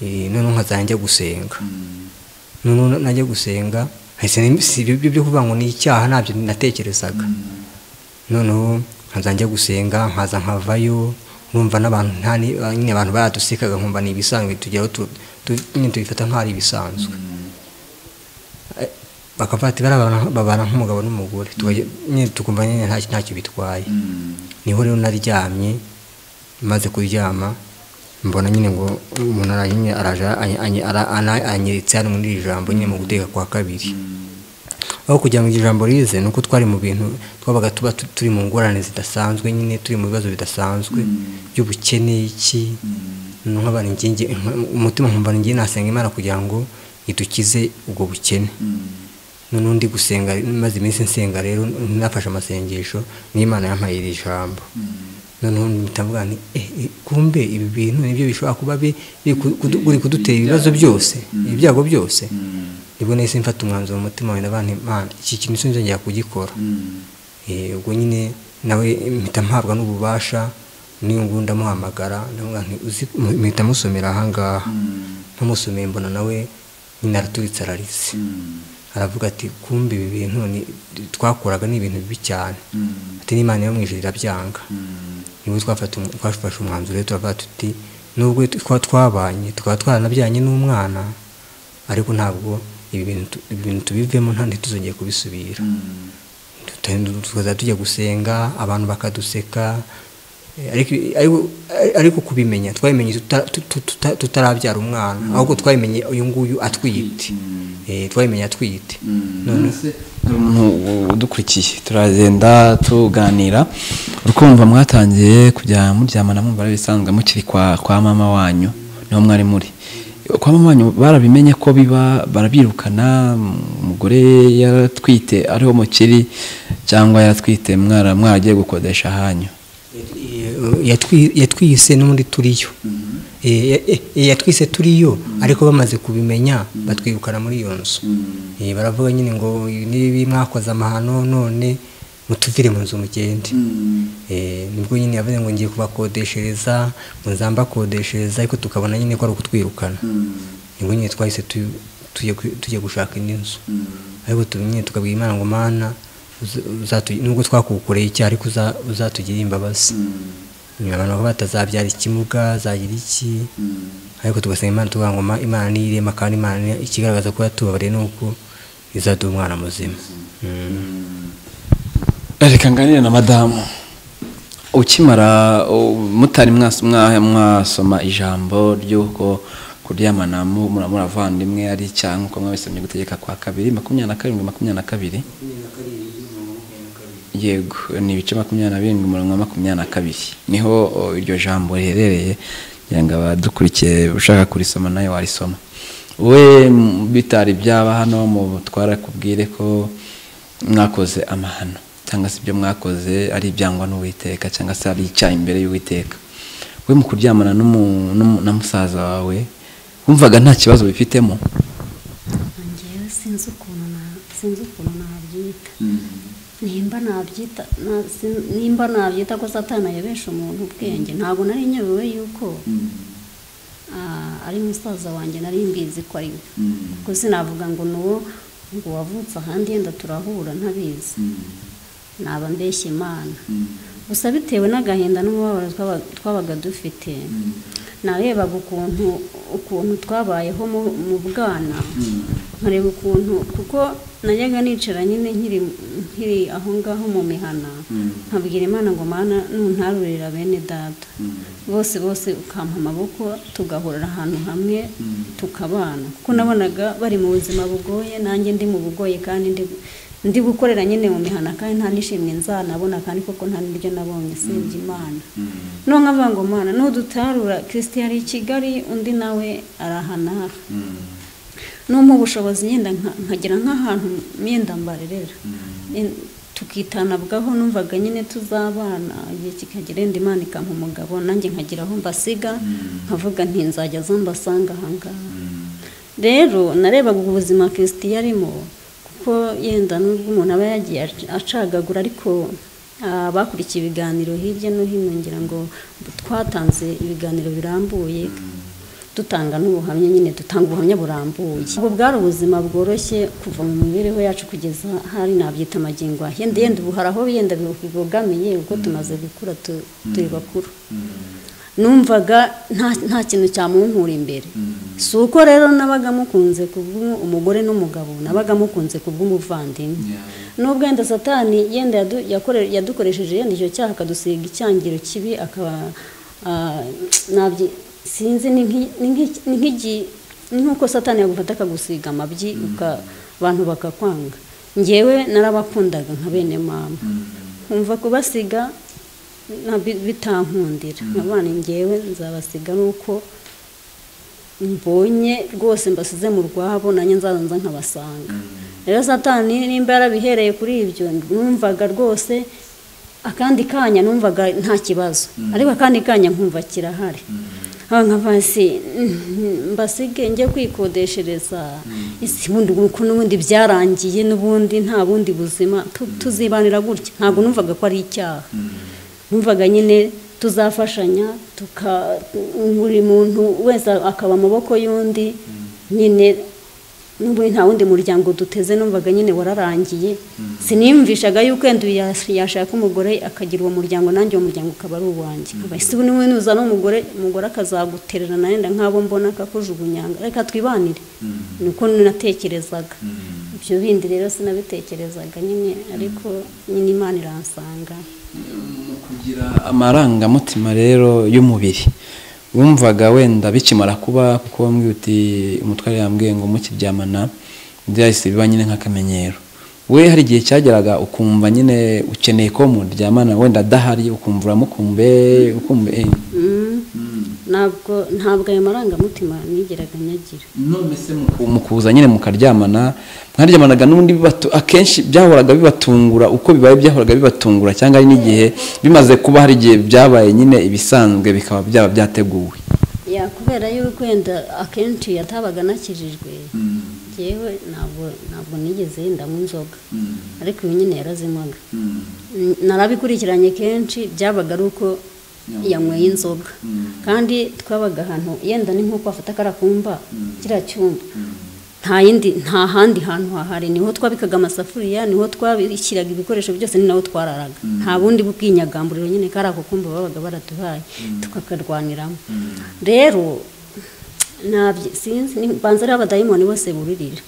Eh, noneho nkazajya njya gusenga noneho najya gusenga hahise ni- si ibyo byo kuvuga ngo ni icyaha ntabyo natekerezaga noneho nkaza njya gusenga nkaza nkavayo numva n'abantu nta ni- ah, nyine abantu baradusekaga nkumva ni ibisanzwe tugeraho tu- tu- nyine tubifata nk'aho ari ibisanzwe Eh, bakavuga ati barabana babana nk'umugabo n'umugore tukajya- nyine tukumva nyine nta- ntacyo bitwaye niho rero naryamye maze kuryama mbona nyine ngo umuntu aranywe araje anyiritse hano muri iri jambo nyine mu guteka kwa kabiri aho kugira ngo iri jambo rize ni uko twari mu bintu twabaga tuba tu- turi mu ngorane zidasanzwe nyine turi mu bibazo bidasanzwe by'ubukene iki nkabara ingingi nk- umutima nkumva ni ngewe nasenga imana kugira ngo idukize ubwo bukene noneho ndi gusenga maze iminsi nsenga rero nafashe amasengesho n'imana yampaye iri jambo noneho mpita mvuga nti "Eh, eh, kumbe ibi bintu nibyo bishobora kuba bi- biri ku- kudu- biri kudutera ibibazo byose ibyago byose nibwo nahise mfata umwanzuro mu mutima wenda bantu imana iki kintu sinzongera kugikora Eh, ubwo nyine nawe mpita mpabwa n'ububasha n'iyo ngubu ndamuhamagara ndavuga nti "Uzi- mu- mpita musomera ahangaha ntamusomeye mbona nawe nyine araturitse ararize aravuga ati kumbe ibi bintu ni- twakoraga ni ibintu bibi cyane ati n'imana yo mu ijuru irabyanga nibo twafata um- twafashe umwanzuro rero turavuga tuti nubwo twaba twabanye tukaba twaranabyanye n'umwana ariko ntabwo ibi bintu tu- ibi bintu tubivemo nta ntituzongeye kubisubira Tuta- tukazajya tujya gusenga abantu bakaduseka eh, ariko- ariko- ariko kubimenya twabimenye tuta- tu- tu- tuta- tutarabyara umwana ahubwo twabimenye uyu nguyu atwite Eh, twabimenye atwite Noneho- hari umuntu udukurikiye turagenda tuganira urukumva mwatangiye kujya muryamana mwumva ari ibisanzwe mukiri kwa kwa mama wanyu niho mwari muri kwa mama wanyu barabimenye ko biba barabirukana umugore yaratwite ariho mukiri cyangwa yaratwite mwara mwaragiye gukodesha ahanyu Yatwi- yatwise n'ubundi turiyo Eh, eh, eh, yatwise turiyo ariko bamaze kubimenya batwirukana muri iyo nzu Eh, baravuga nyine ngo nibi mwakoze amahano none mutuvire mu nzu mugende Eh, nibwo nyine yavuze ngo ngiye kubakodeshereza ngo nzambakodeshereza ariko tukabona nyine ko ari ukutwirukana nibwo nyine twahise tu- tujya ku- tujya gushaka indi nzu ariko tu- nyine tukabwira imana ngo mana uza- uzatu- nubwo twakukoreye icyaha ariko uza- uzatugirire imbabazi abantu bavuga batazabyara ikimuga zagira iki ariko tugasaba imana tuvuga ngo "Ma- imana ni irema kandi imana ni- ikigaragaza ko yatubabariye ni uko izaduha umwana muzima Mm. reka nganire na madamu ukimara u- mutari mwasa- mwa- mwasoma ijambo ry'uko kuryamana mu- mura- muravandimwe ari icyaha nk'uko mwabisomye gutegeka kwa kabiri makumyabiri na karindwi makumyabiri na kabiri yego ni ibice makumyabiri na birindwi umurongo wa makumyabiri na kabiri niho o, iryo jambo riherereye kugira ngo abadukurikiye ushaka kurisoma nayo warisoma we m- bitari byaba hano mu twarakubwire ko mwakoze amahano cyangwa se ibyo mwakoze ari ibyangwa n'uwiteka cyangwa se ari icyaha imbere y'uwiteka we mu kuryamana n'umu- n'umu- na musaza wawe wumvaga nta kibazo bifitemo ngewe sinzi ukuntu na- sinzi ukuntu nabyita nimba nabyita na- sin- nimba nabyita ko satana yabesha umuntu ubwenge ntabwo nari nyobewe yuko ah, ari musaza wanjye nari mbizi ko ari we kuko sinavuga ngo ni uwo ngo wavutse ahandi yenda turahura ntabizi naba mbeshya imana gusa bitewe n'agahinda n'umubabaro twaba- twabaga dufite narebaga ukuntu ukuntu twabayeho mu- mu bwana nkareba ukuntu kuko najyaga nicara nyine nkiri nkiri aho ngaho mu mihana nkabwira imana ngo mana nuntarurira bene data bose bose ukampa amaboko tugahurira ahantu hamwe tukabana kuko nabonaga bari mu buzima bugoye nanjye ndi mu bugoye kandi ndi ndi gukorera nyine mu mihana kandi nta nishimye nzanabona kandi koko nta n'ibyo nabonye usibye imana no nkavuga ngo mana nudutarura kirisiti yari i kigali undi nawe arahanara n'umpa ubushobozi yenda nka- nkagira nk'ahantu myenda mbarerera En- tukitanabwaho numvaga nyine tuzabana igihe kikagera yenda imana ikampa umugabo nanjye nkagira aho mbasiga nkavuga nti nzajya zo mbasanga ahangaha rero narebaga ubwo buzima kirisiti yarimo kuko yenda n'ubwo umuntu aba yagiye ac- acagagura ariko ah, bakurikiye ibiganiro hirya no hino ngira ngo twatanze ibiganiro birambuye dutanga n'ubuhamya nyine dutanga ubuhamya burambuye ubwo bwari ubuzima bworoshye kuva mu mibereho yacu kugeza hari nabyita amagingo aha. yenda yenda ubu hari aho yenda bibogamiye kuko tumaze gukura tu- turi bakuru numvaga nta- nta kintu cyamunkura imbere si uko rero nabaga mukunze kubw'umu- umugore n'umugabo nabaga mukunze kubw'umuvandimwe nubwo yenda satani yenda yadu- yakore- yadukoresheje yenda icyo cyaha akadusiga icyangiro kibi akaba ah, nabyi- sinzi ni nk'i- ni nk'iki- ni nk'igi- ni nk'uko satani yagufata akagusiga amabyi uka- abantu bakakwanga ngewe narabakundaga nka bene mama nkumva kubasiga na- bi- bitankundira nabana ngewe nzabasiga nuko mbonye rwose mbasize mu rwabo nanjye nzaza nkabasanga rero satani nimba yarabihereye kuri ibyo numvaga rwose akandi kanya numvaga nta kibazo ariko akandi kanya nkumva kirahari aho nkavuga si mm, mbasige njye kwikodeshereza isi ubundi uko n'ubundi byarangiye n'ubundi nta bundi buzima tu- tuzibanira gutya ntabwo numvaga ko ari icyaha numvaga nyine tuzafashanya tuka buri muntu wese akaba amaboko y'undi nyine n'ubundi nta wundi muryango duteze numvaga nyine wararangiye siniyumvishaga yuko wenda uyu yas- yashaka umugore akagira uwo muryango nanjye uwo muryango ukaba ari uwanjye nkaba ese ubu niwe nuzana umugore umugore akazagutererana yenda nk'abo mbona akakujugunyanga reka twibanire nuko natekerezaga ibyo bindi rero sinabitekerezaga nyine ariko nyine imana iransanga kugira amarangamutima rero y'umubiri wumvaga wenda bikimara kuba kuko wambwiye uti umutware yambwiye ngo mukiryamana byahise biba nyine nk'akamenyero we hari igihe cyageraga ukumva nyine ukeneye ko muryamana wenda adahari ukumva uramukumbe ukumve eh. ntabwo ntabwo ayo marangamutima nigeraga nyagira none se muku- mukuza nyine mukaryamana mwaryamanaga n'ubundi bibatu- akenshi byahoraga bibatungura uko bibaye byahoraga bibatungura cyangwa ari n'igihe bimaze kuba hari igihe byabaye nyine ibisanzwe bikaba byaba byateguwe ya kubera yuko wenda akenshi yatabaga anakijijwe yewe ntabwo ntabwo nigeze yendamo inzoga ariko uyu nyine yarazinywaga N- narabikurikiranye kenshi byabaga ari uko yanyweye inzoga kandi twabaga ahantu yenda ni nk'uko afata akarakumba kiriya cyumba nta yindi nta handi hantu hahari niho twabikaga amasafuriya niho twabishyiraga ibikoresho byose ni naho twararaga nta bundi bw'inyagamburiro nyine kari ako kumba babaga baraduhaye tukakarwaniramo rero ntabyo sinzi ni- mbanza ari abadayimoni bose buririra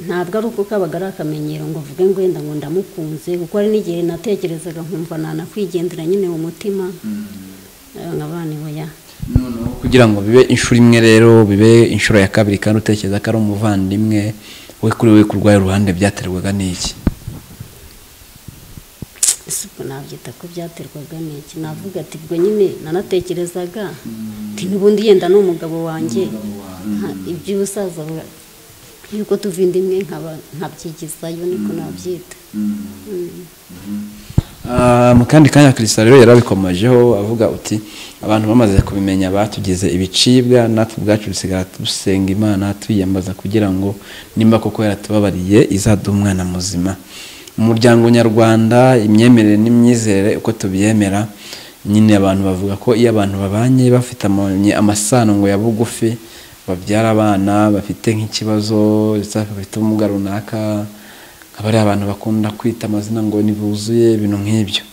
ntabwo ari uko kabaga ari akamenyero ngo mvuge ngo wenda ngo ndamukunze kuko hari n'igihe natekerezaga nkumva nanakwigendera nyine mu mutima nk'abana boya noneho kugira ngo bibe inshuro imwe rero bibe inshuro ya kabiri kandi utekereza ko ari umuvandimwe we kuri we kurwaye uruhande byaterwaga n'iki isuku nabyita ko byaterwaga n'iki navuga ati ubwo nyine nanatekerezaga ati n'ubundi yenda ni umugabo wanjye nka- iby'ubusaza bwa- yuko tuva inda imwe nkaba nkabyigizayo niko nabyita Ah, mu kandi kanya kirisita rero yarabikomejeho avuga uti abantu bamaze kubimenya batugize ibicibwa natwe ubwacu dusigara dusenga imana tuyiyambaza kugira ngo nimba koko yaratubabariye izaduha umwana muzima mu muryango nyarwanda imyemerere n'imyizerere uko tubyemera nyine abantu bavuga ko iyo abantu babanye bafite ama- amasano ngo ya bugufi babyara abana bafite nk'ikibazo ndetse bafite ubumuga runaka akaba ari abantu bakunda kwita amazina ngo ntibuzuye ibintu nk'ibyo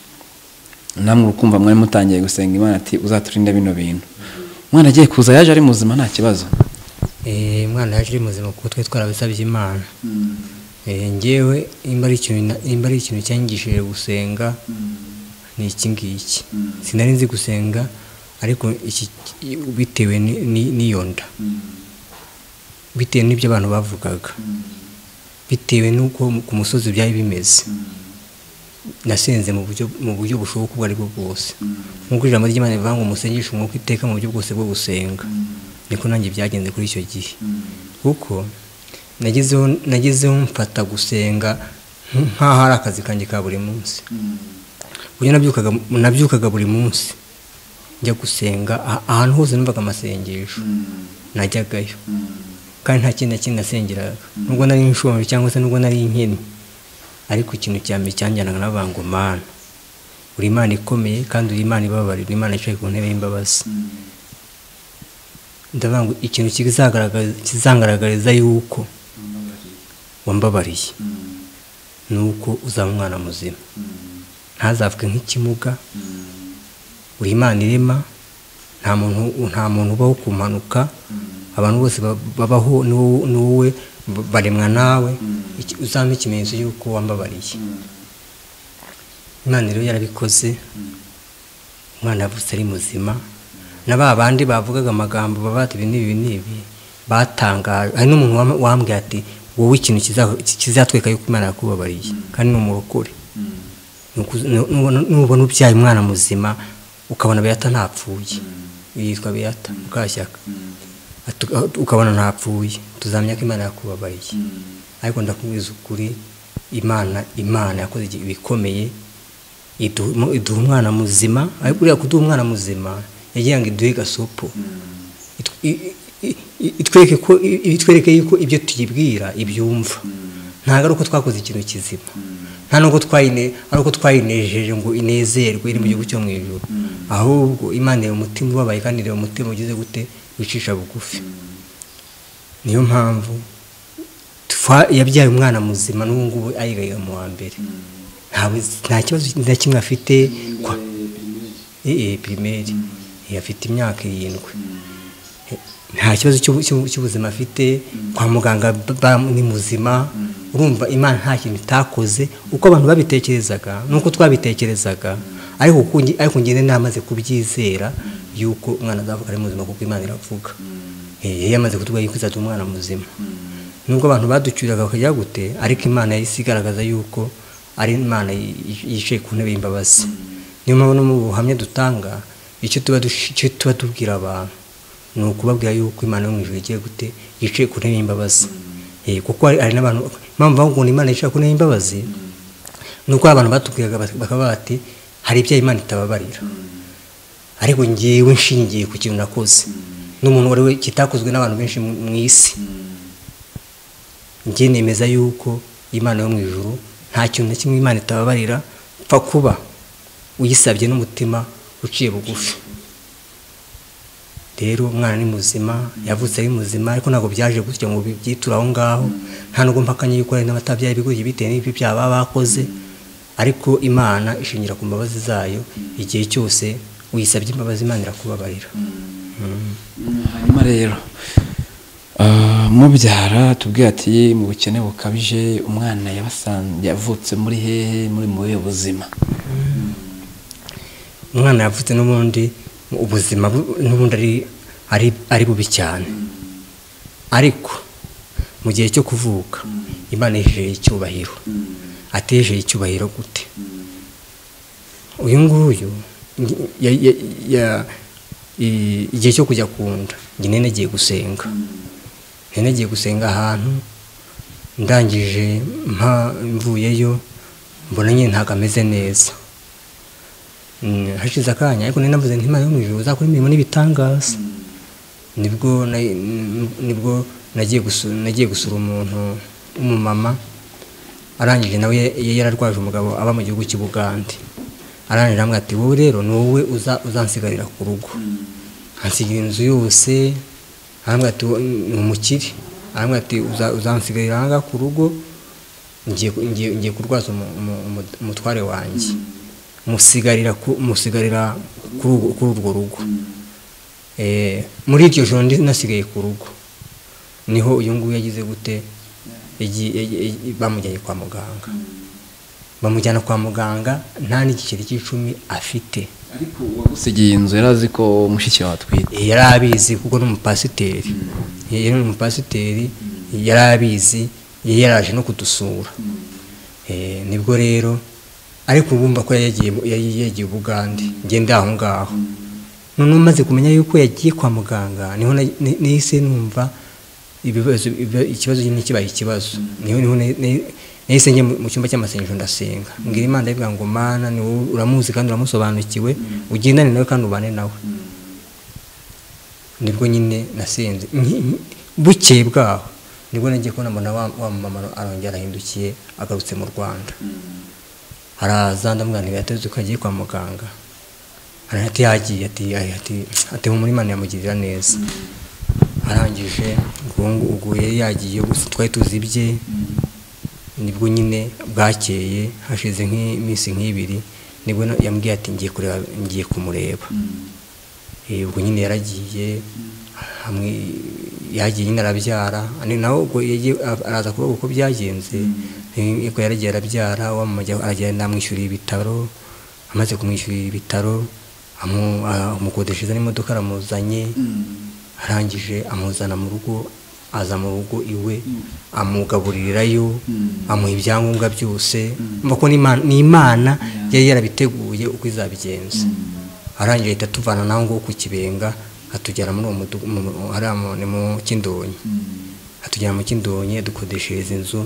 namwe ukumva mwari mutangiye gusenga imana ati uzaturinde bino bintu umwana agiye kuza yaje ari muzima nta kibazo Eh, umwana yaje ari muzima kuko twe twarabisabye imana Eh, njyewe nimba ari ikintu na- nimba ari ikintu cyangishije gusenga ni iki ngiki sinari nzi gusenga ariko iki bitewe ni- ni- n'iyo nda bitewe n'ibyo abantu bavugaga bitewe n'uko ku musozi byari bimeze nasenze mu buryo mu buryo bushoboka ubwo aribwo bwose nk'uko ijambo ry'imana rivuga ngo musengeshe umwuka iteka mu buryo bwose bwo gusenga niko nanjye byagenze kuri icyo gihe kuko nagezeho nagezeho mfata gusenga nk'aho ari akazi kanjye ka buri munsi kuburyo nabyukaga nabyukaga buri munsi njya gusenga ah- ahantu hose numvaga amasengesho najyagayo kandi nta kindi na kimwe nasengeraga nubwo nari inshonje cyangwa se nubwo nari inkene ariko ikintu cya mbere cyanjyanaga navuga ngo mana uri imana ikomeye kandi uri imana ibabarira uri imana yicaye ku ntebe y'imbabazi ndavuga ngo ikintu kizagaragaza- kizangaragariza yuko wambabariye ni uko uzaba umwana muzima ntazavuge nk'ikimuga uri imana irema nta muntu nta muntu ubaho ku mpanuka abantu bose ba- babaho ni wowe- ni wowe ba- baremwa nawe Iki- uzampe ikimenyetso y'uko wambabariye imana rero yarabikoze umwana yavutse ari muzima na ba bandi bavugaga amagambo baba bati ibi n'ibi n'ibi batangaje hari n'umuntu wam- wambwiye ati wowe ikintu kiza- kizatweka yuko imana yakubabariye kandi ni umurokore Nukuzi- nu- nubona nubona ubyaye umwana muzima ukabona beyata ntapfuye yitwa beyata mukashyaka Atu- aho- ukabona ntapfuye tuzamenya ko imana yakubabariye ariko ndakubwiza ukuri imana imana yakoze igi- ibikomeye iduha umu- iduha umwana muzima ariko uriya kuduha umwana muzima yagira ngo iduhe gasopo Itw- i- i- i- itwereke ko i- i- itwereke yuko ibyo tuyibwira ibyumva ntabwo ari uko twakoze ikintu kizima nta nubwo twayine ari uko twayinejeje ngo inezerwe iri mu gihugu cyo mu ijoro ahubwo imana ireba umutima ubabaye kandi ireba umutima ugize gute wicisha bugufi niyo mpamvu twa- yabyaye umwana muzima n'ubu ngubu ayigayiga mu wa mbere Ntawe- nta kibazo na kimwe afite kwa- eh, eh, pirimeri Eh, afite imyaka irindwi nta kibazo cy'ubu- cy'ubu- cy'ubuzima afite kwa muganga ba- ba- ni muzima urumva imana nta kintu itakoze uko abantu babitekerezaga nuko twabitekerezaga ariko kuko nge- ariko ngende namaze kubyizera yuko umwana azavuka ari muzima kuko imana iravuga Eh, yari yamaze kutubwira yuko izatuma umwana muzima nubwo abantu baducyuriraga bakajya gute ariko imana yahise igaragaza yuko ari imana yi- yi- yicaye ku ntebe y'imbabazi niyo mpamvu no mu buhamya dutanga icyo tuba dush- icyo tuba tubwira abantu ni ukubabwira yuko imana yo mu ijuru igiye gute yicaye ku ntebe y'imbabazi Eh, kuko hari hari n'abantu impamvu bavuga ngo ni imana yicaye ku ntebe y'imbabazi ni uko abantu batubwiraga bati- bakaba bati hari ibyo imana itababarira ariko ngewe nshingiye ku kintu nakoze n'umuntu wari we kitakozwe n'abantu benshi mu mu isi njye nemeza yuko imana yo mu ijuru nta kintu na kimwe imana itababarira pfa kuba uyisabye n'umutima uciye bugufi rero umwana ni muzima yavutse ari muzima ariko ntabwo byaje gutya ngo bibyiture aho ngaho nta nubwo mpakanye yuko hari n'abatabyaye ibigori bitewe n'ibyo byaha baba bakoze ariko imana ishingira ku mbabazi zayo igihe cyose uyisabye imbabazi imana irakubabarira hanyuma rero ah, mubyara tubwira ati mu bukene bukabije umwana yabasanze yavutse muri hehe muri mu buhe buzima umwana yavutse n'ubundi ubuzima bu- n'ubundi ari- ari ari bubi cyane ariko mu gihe cyo kuvuka imana yejeje icyubahiro atejeje icyubahiro gute uyu nguyu ya- ya- ya- i- igihe cyo kujya ku nda njye nari nagiye gusenga nari nagiye gusenga ahantu ndangije mpa- mvuyeyo mbona nyine ntabwo ameze neza Mm, hashize akanya ariko nari navuze nti imana yo mu ijuru uzakora imirimo n'ibitangaza nibwo na- n- nibwo nagiye gusura nagiye gusura umuntu w'umumama arangije nawe ye- yari yararwaje umugabo aba mu gihugu cy'ubugande arananira amwe ati wowe rero ni wowe uza uzansigarira ku rugo ansigira inzu yose aramwe ati "Wo- ni umukire aramwe ati "Uza- uzansigarira aha ngaha ku rugo ngiye ku- ngiye- ngiye kurwaza umu- umu- umu- umutware wanjye musigarira ku- musigarira kuri urwo- kuri urwo rugo Eh, muri iryo joro ndi nasigaye ku rugo niho uyu nguyu yagize gute Yagi- yagi- yagi- bamujyanye kwa muganga bamujyana kwa muganga nta n'igiceri cy'icumi afite ariko uwagusigiye inzu yari azi ko mushiki wawe atwite yari abizi kuko ni umupasiteri yari umupasiteri yari abizi yari yaraje no kudusura Eh, nibwo rero ariko urumva ko yari yagiye yari yagiye ubugande ngende aho ngaho noneho maze kumenya yuko yagiye kwa muganga niho na- ni- nahise numva ibibazo ibiba- ikibazo ni kibaye ikibazo niho niho na- na- nahise njye mu mu cyumba cy'amasengesho ndasenga mbwira imana ndavuga ngo mana ni wowe uramuzi kandi uramusobanukiwe ugendane nawe kandi ubane nawe nibwo nyine nasenze Nki- nki- bukeye bwaho nibwo nagiye kubona mbona wa wa mama arongera arahindukiye agarutse mu rwanda haraza ndamubwira ntibihateze ko yagiye kwa muganga hariya ati yagiye ati "Ay, ati ati mu murimana yamugirira neza arangije ubwo ngu- ubwo yari yagiye gusa twari tuzi ibye nibwo nyine bwakeye hashize nk'iminsi nk'ibiri nibwo na- yambwiye ati ngiye kureba ngiye kumureba Eh, ubwo nyine yaragiye hamwe yagiye nyine arabyara Ni nawe ubwo yagiye a- araza kuvuga uko byagenze Eh, ubwo yaragiye arabyara wamujya aragenda amwishyurira ibitaro amaze kumwishyurira ibitaro amu- a- amukodesheza n'imodoka aramuzanye arangije amuzana mu rugo aza mu rugo iwe amugaburirirayo amuha ibyangombwa byose mva ko n'Imana- ni imana yari yarabiteguye uko izabigenza arangije ahita atuvana naho ngo ku kibenga atugera muri uwo mudugu mu- hariya mu- ni mu kindonyi atugera mu kindonyi adukodeshereza inzu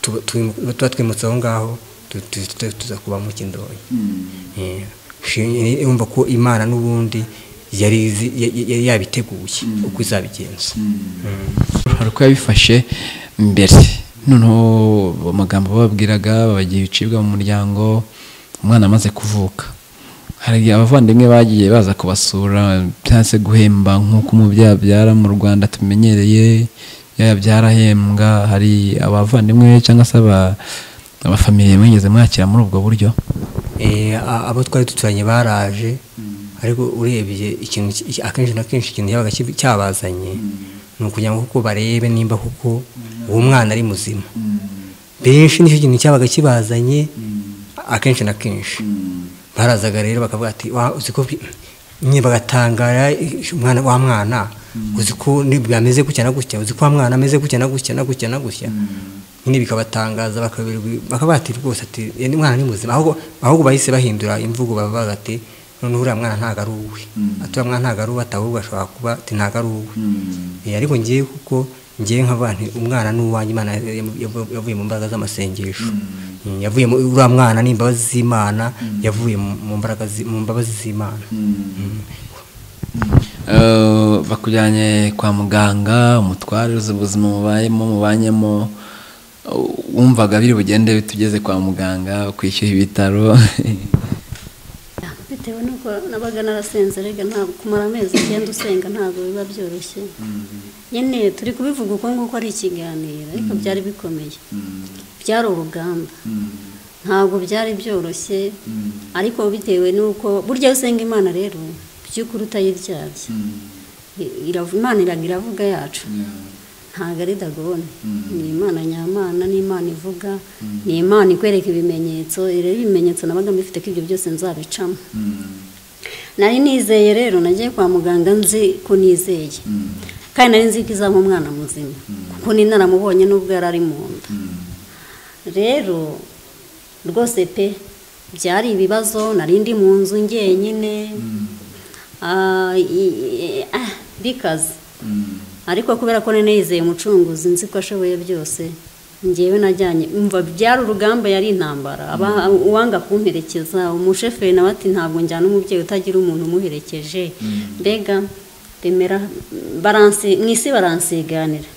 tuba twimu- tuba twimutse aho ngaho tu- tu- tu- tuza kuba mu kindonyi Eh, shi- urumva ko imana n'ubundi yari izi- ya- ya- yari yabiteguye uko izabigenza hari uko yabifashe mbere noneho amagambo bababwiraga babagira ibicibwa mu muryango umwana amaze kuvuka hari abavandimwe bagiye baza kubasura cyangwa se guhemba nk'uko umubyeyi abyara mu rwanda tumenyereye yaba byarahembwa hari abavandimwe cyangwa se aba- abafamiliye mwigeze mwakira muri ubwo buryo Eh, a- abo twari duturanye baraje ariko urebye ikintu ki- iki- akenshi na kenshi ikintu cyabaga kibi- cyabazanye ni ukugira ngo kuko barebe nimba kuko uwo mwana ari muzima benshi nicyo kintu cyabaga kibazanye a- akenshi na kenshi barazaga rero bakavuga ati "Wa- uzi ko bi- nyine bagatangara "Ish, umwana wa mwana uzi ko ni- bwameze gutya na gutya uzi ko wa mwana ameze gutya na gutya na gutya na gutya nyine bikabatangaza bakabirwi- bakaba bati rwose ati "Uyu ni mwana ni muzima ahubwo ahubwo bahise bahindura imvugo bavuga ati noneho uriya mwana ntabwo ari uwe ati uriya mwana ntabwo ari uwe ati ahubwo ashobora kuba ati ntabwo ari uwe Eh, ariko ngiye kuko ngiye nkavuga nti umwana ni uwanjye imana yamu- yavu- yavuye mu mbaraga z'amasengesho Mm, yavuye mu- uriya mwana ni imbabazi z'imana yavuye mu mu mbaraga zi- mu mbabazi z'imana Eh, bakujyanye kwa muganga umutware uzi ubuzima mubayemo mubanyemo eh, wumvaga biri bugende bitugeze kwa muganga kwishyura ibitaro bitewe nuko nabaga narasenze rega ntabwo kumara amezi icyenda usenga ntabwo biba byoroshye nyine turi kubivuga uko nguko ari ikiganiro ariko byari bikomeye byari urugamba ntabwo byari byoroshye ariko bitewe nuko burya iyo usenga imana rero by'ukuri utayiryabye I- irav- imana iraga iravuga yacu ntabwo ari dagone ni imana nyamana ni imana ivuga ni imana ikwereka ibimenyetso rero ibimenyetso nabaga mbifite ko ibyo byose nzabicamo nari nizeye rero nagiye kwa muganga nzi ko nizeye kandi nari nzi ko izaba umwana muzima kuko ni naramubonye n'ubwo yari ari mu nda rero rwose pe byari ibibazo nari ndi mu nzu njyenyine Ah, i- i- ah, bikaze ariko kubera ko nari yizeye umucunguzi nzi ko ashoboye byose ngewe najyanye mva byari urugamba yari intambara Aba- uwanga kumperekeza umusheferi nawe ati ntabwo njyana umubyeyi utagira umuntu umuherekeje mbega bemera baransi mu isi baransiganira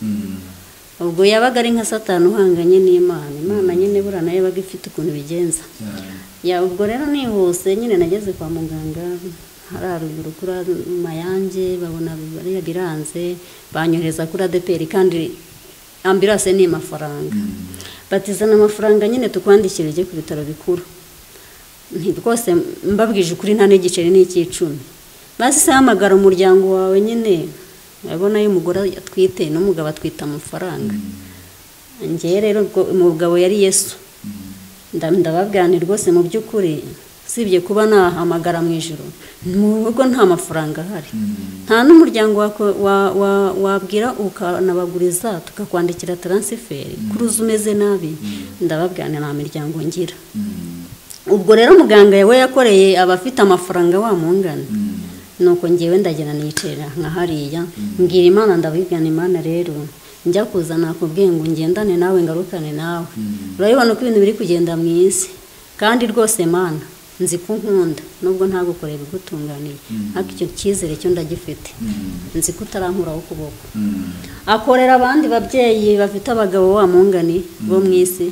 ubwo yabaga ari nka satani uhanganye n'imana imana nyine burana yabaga ifite ukuntu ibigenza ya ubwo rero nihuse nyine nageze kwa muganga hariya ruguru kuri mayange babona bariya biranze banyohereza kuri adeperi kandi ambirase ni amafaranga batizana amafaranga nyine tukwandikira ujye ku bitaro bikuru nti rwose mbabwije ukuri nta n'igiceri n'icy'icumi maze ihamagara umuryango wawe nyine urabona iyo umugore atwite n'umugabo atwite amafaranga ngewe rero umugabo yari yesu ndababwira nti rwose mu by'ukuri usibye kuba nahamagara mu ijoro mu rugo nta mafaranga ahari nta n'umuryango wabwira ukanabaguriza tukakwandikira taransiferi kuri uzi umeze nabi ndababwira nta miryango ngira ubwo rero muganga we yakoreye abafite amafaranga wamungana nuko ngewe ndagenda nicara nka hariya mbwira imana ndabigana imana rero njya kuza nakubwiye ngo ngendane nawe ngarukane nawe urabibona uko ibintu biri kugenda mu isi kandi rwose mana nzi ko nkunda nubwo ntagukoreye bigutunganiye ariko icyo cyizere cyo ndagifite nzi ko utarankuraho ukuboko akorera abandi babyeyi bafite abagabo wamungani bo mu isi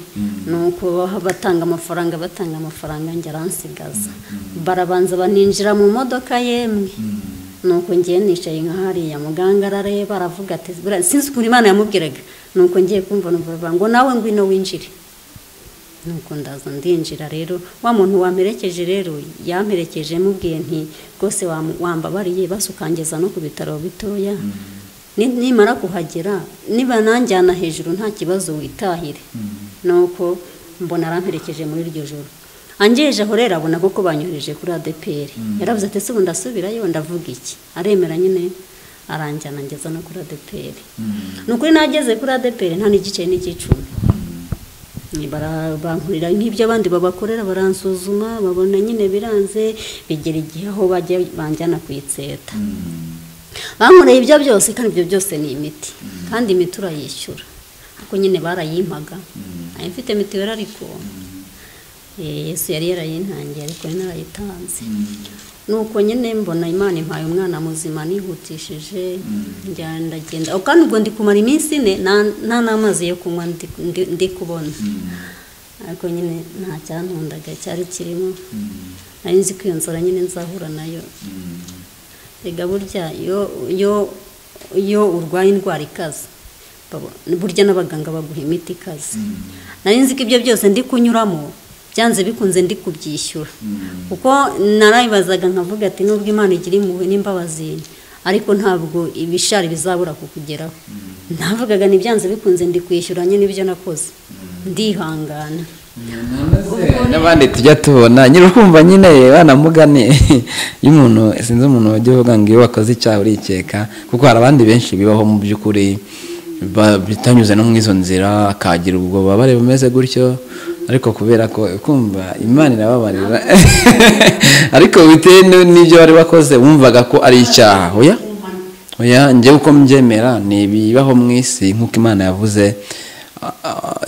ni uko batanga amafaranga batanga amafaranga njye aransigaza barabanza baninjira mu modoka yemwe nuko ngiye nicaye nka hariya muganga arareba aravuga ati sinzi ukuntu imana yamubwiraga nuko ngiye kumva numva ngo nawe ngwino winjire nuko ndaza ndinjira rero wa muntu wamperekeje rero yamperekeje mubwiye nti rwose wambabariye basukangeza no ku bitaro bitoya nimara kuhagera niba nanjyana hejuru nta kibazo witahire nuko mbona aramperekeje muri iryo joro angejeje aho rero abona kuko banyohereje kuri adeperi yarabuze ati se ubu ndasubirayo ndavuga iki aremera nyine aranjyana ngeza no kuri adeperi ni ukuri nageze kuri adeperi nta n'igice n'icyicumi bankurira nk'ibyo abandi babakorera baransuzuma babona nyine biranze bigera igihe aho bajya banjyana kuyitseta bankoreye ibyo byose kandi ibyo byose ni imiti kandi imiti urayishyura ariko nyine barayimpaga ntayo mfite mituweli ariko yesu yari yarayintangiye ariko yari narayitanze nuko nyine mbona imana impaye umwana muzima nihutishije ndagenda kandi ubwo ndi kumara iminsi ine nta n'amazi yo kunywa ndi kubona ariko nyine nta cyantundaga cyari kirimo nari nzi ko iyo nzara nyine nzahura nayo rega burya iyo urwaye indwara ikaze burya n'abaganga baguha imiti ikaze nari nzi ko ibyo byose ndi kunyuramo byanze bikunze ndi kubyishyura kuko narayibazaga nkavuga ati nubwo imana igira impuhwe n'imbabazi ariko ntabwo ibishari bizabura kukugeraho navugaga ni byanze bikunze ndi kwishyura nyine ibyo nakoze ndihangana n'abandi tujya tubona nyiri ukumva nyine banamugane iyo umuntu sinzi umuntu wajya uvuga ngo iyo wakoze icyaha urikeka kuko hari abandi benshi bibaho mu by'ukuri bitanyuze no mu izo nzira akagira ubwo babare bumeze gutyo ariko kubera ko kumva imana irababarira ariko bitewe n'ibyo bari bakoze wumvaga ko ari icyaha oya oya njyewe uko mbyemera ni ibibaho mu isi nk'uko imana yavuze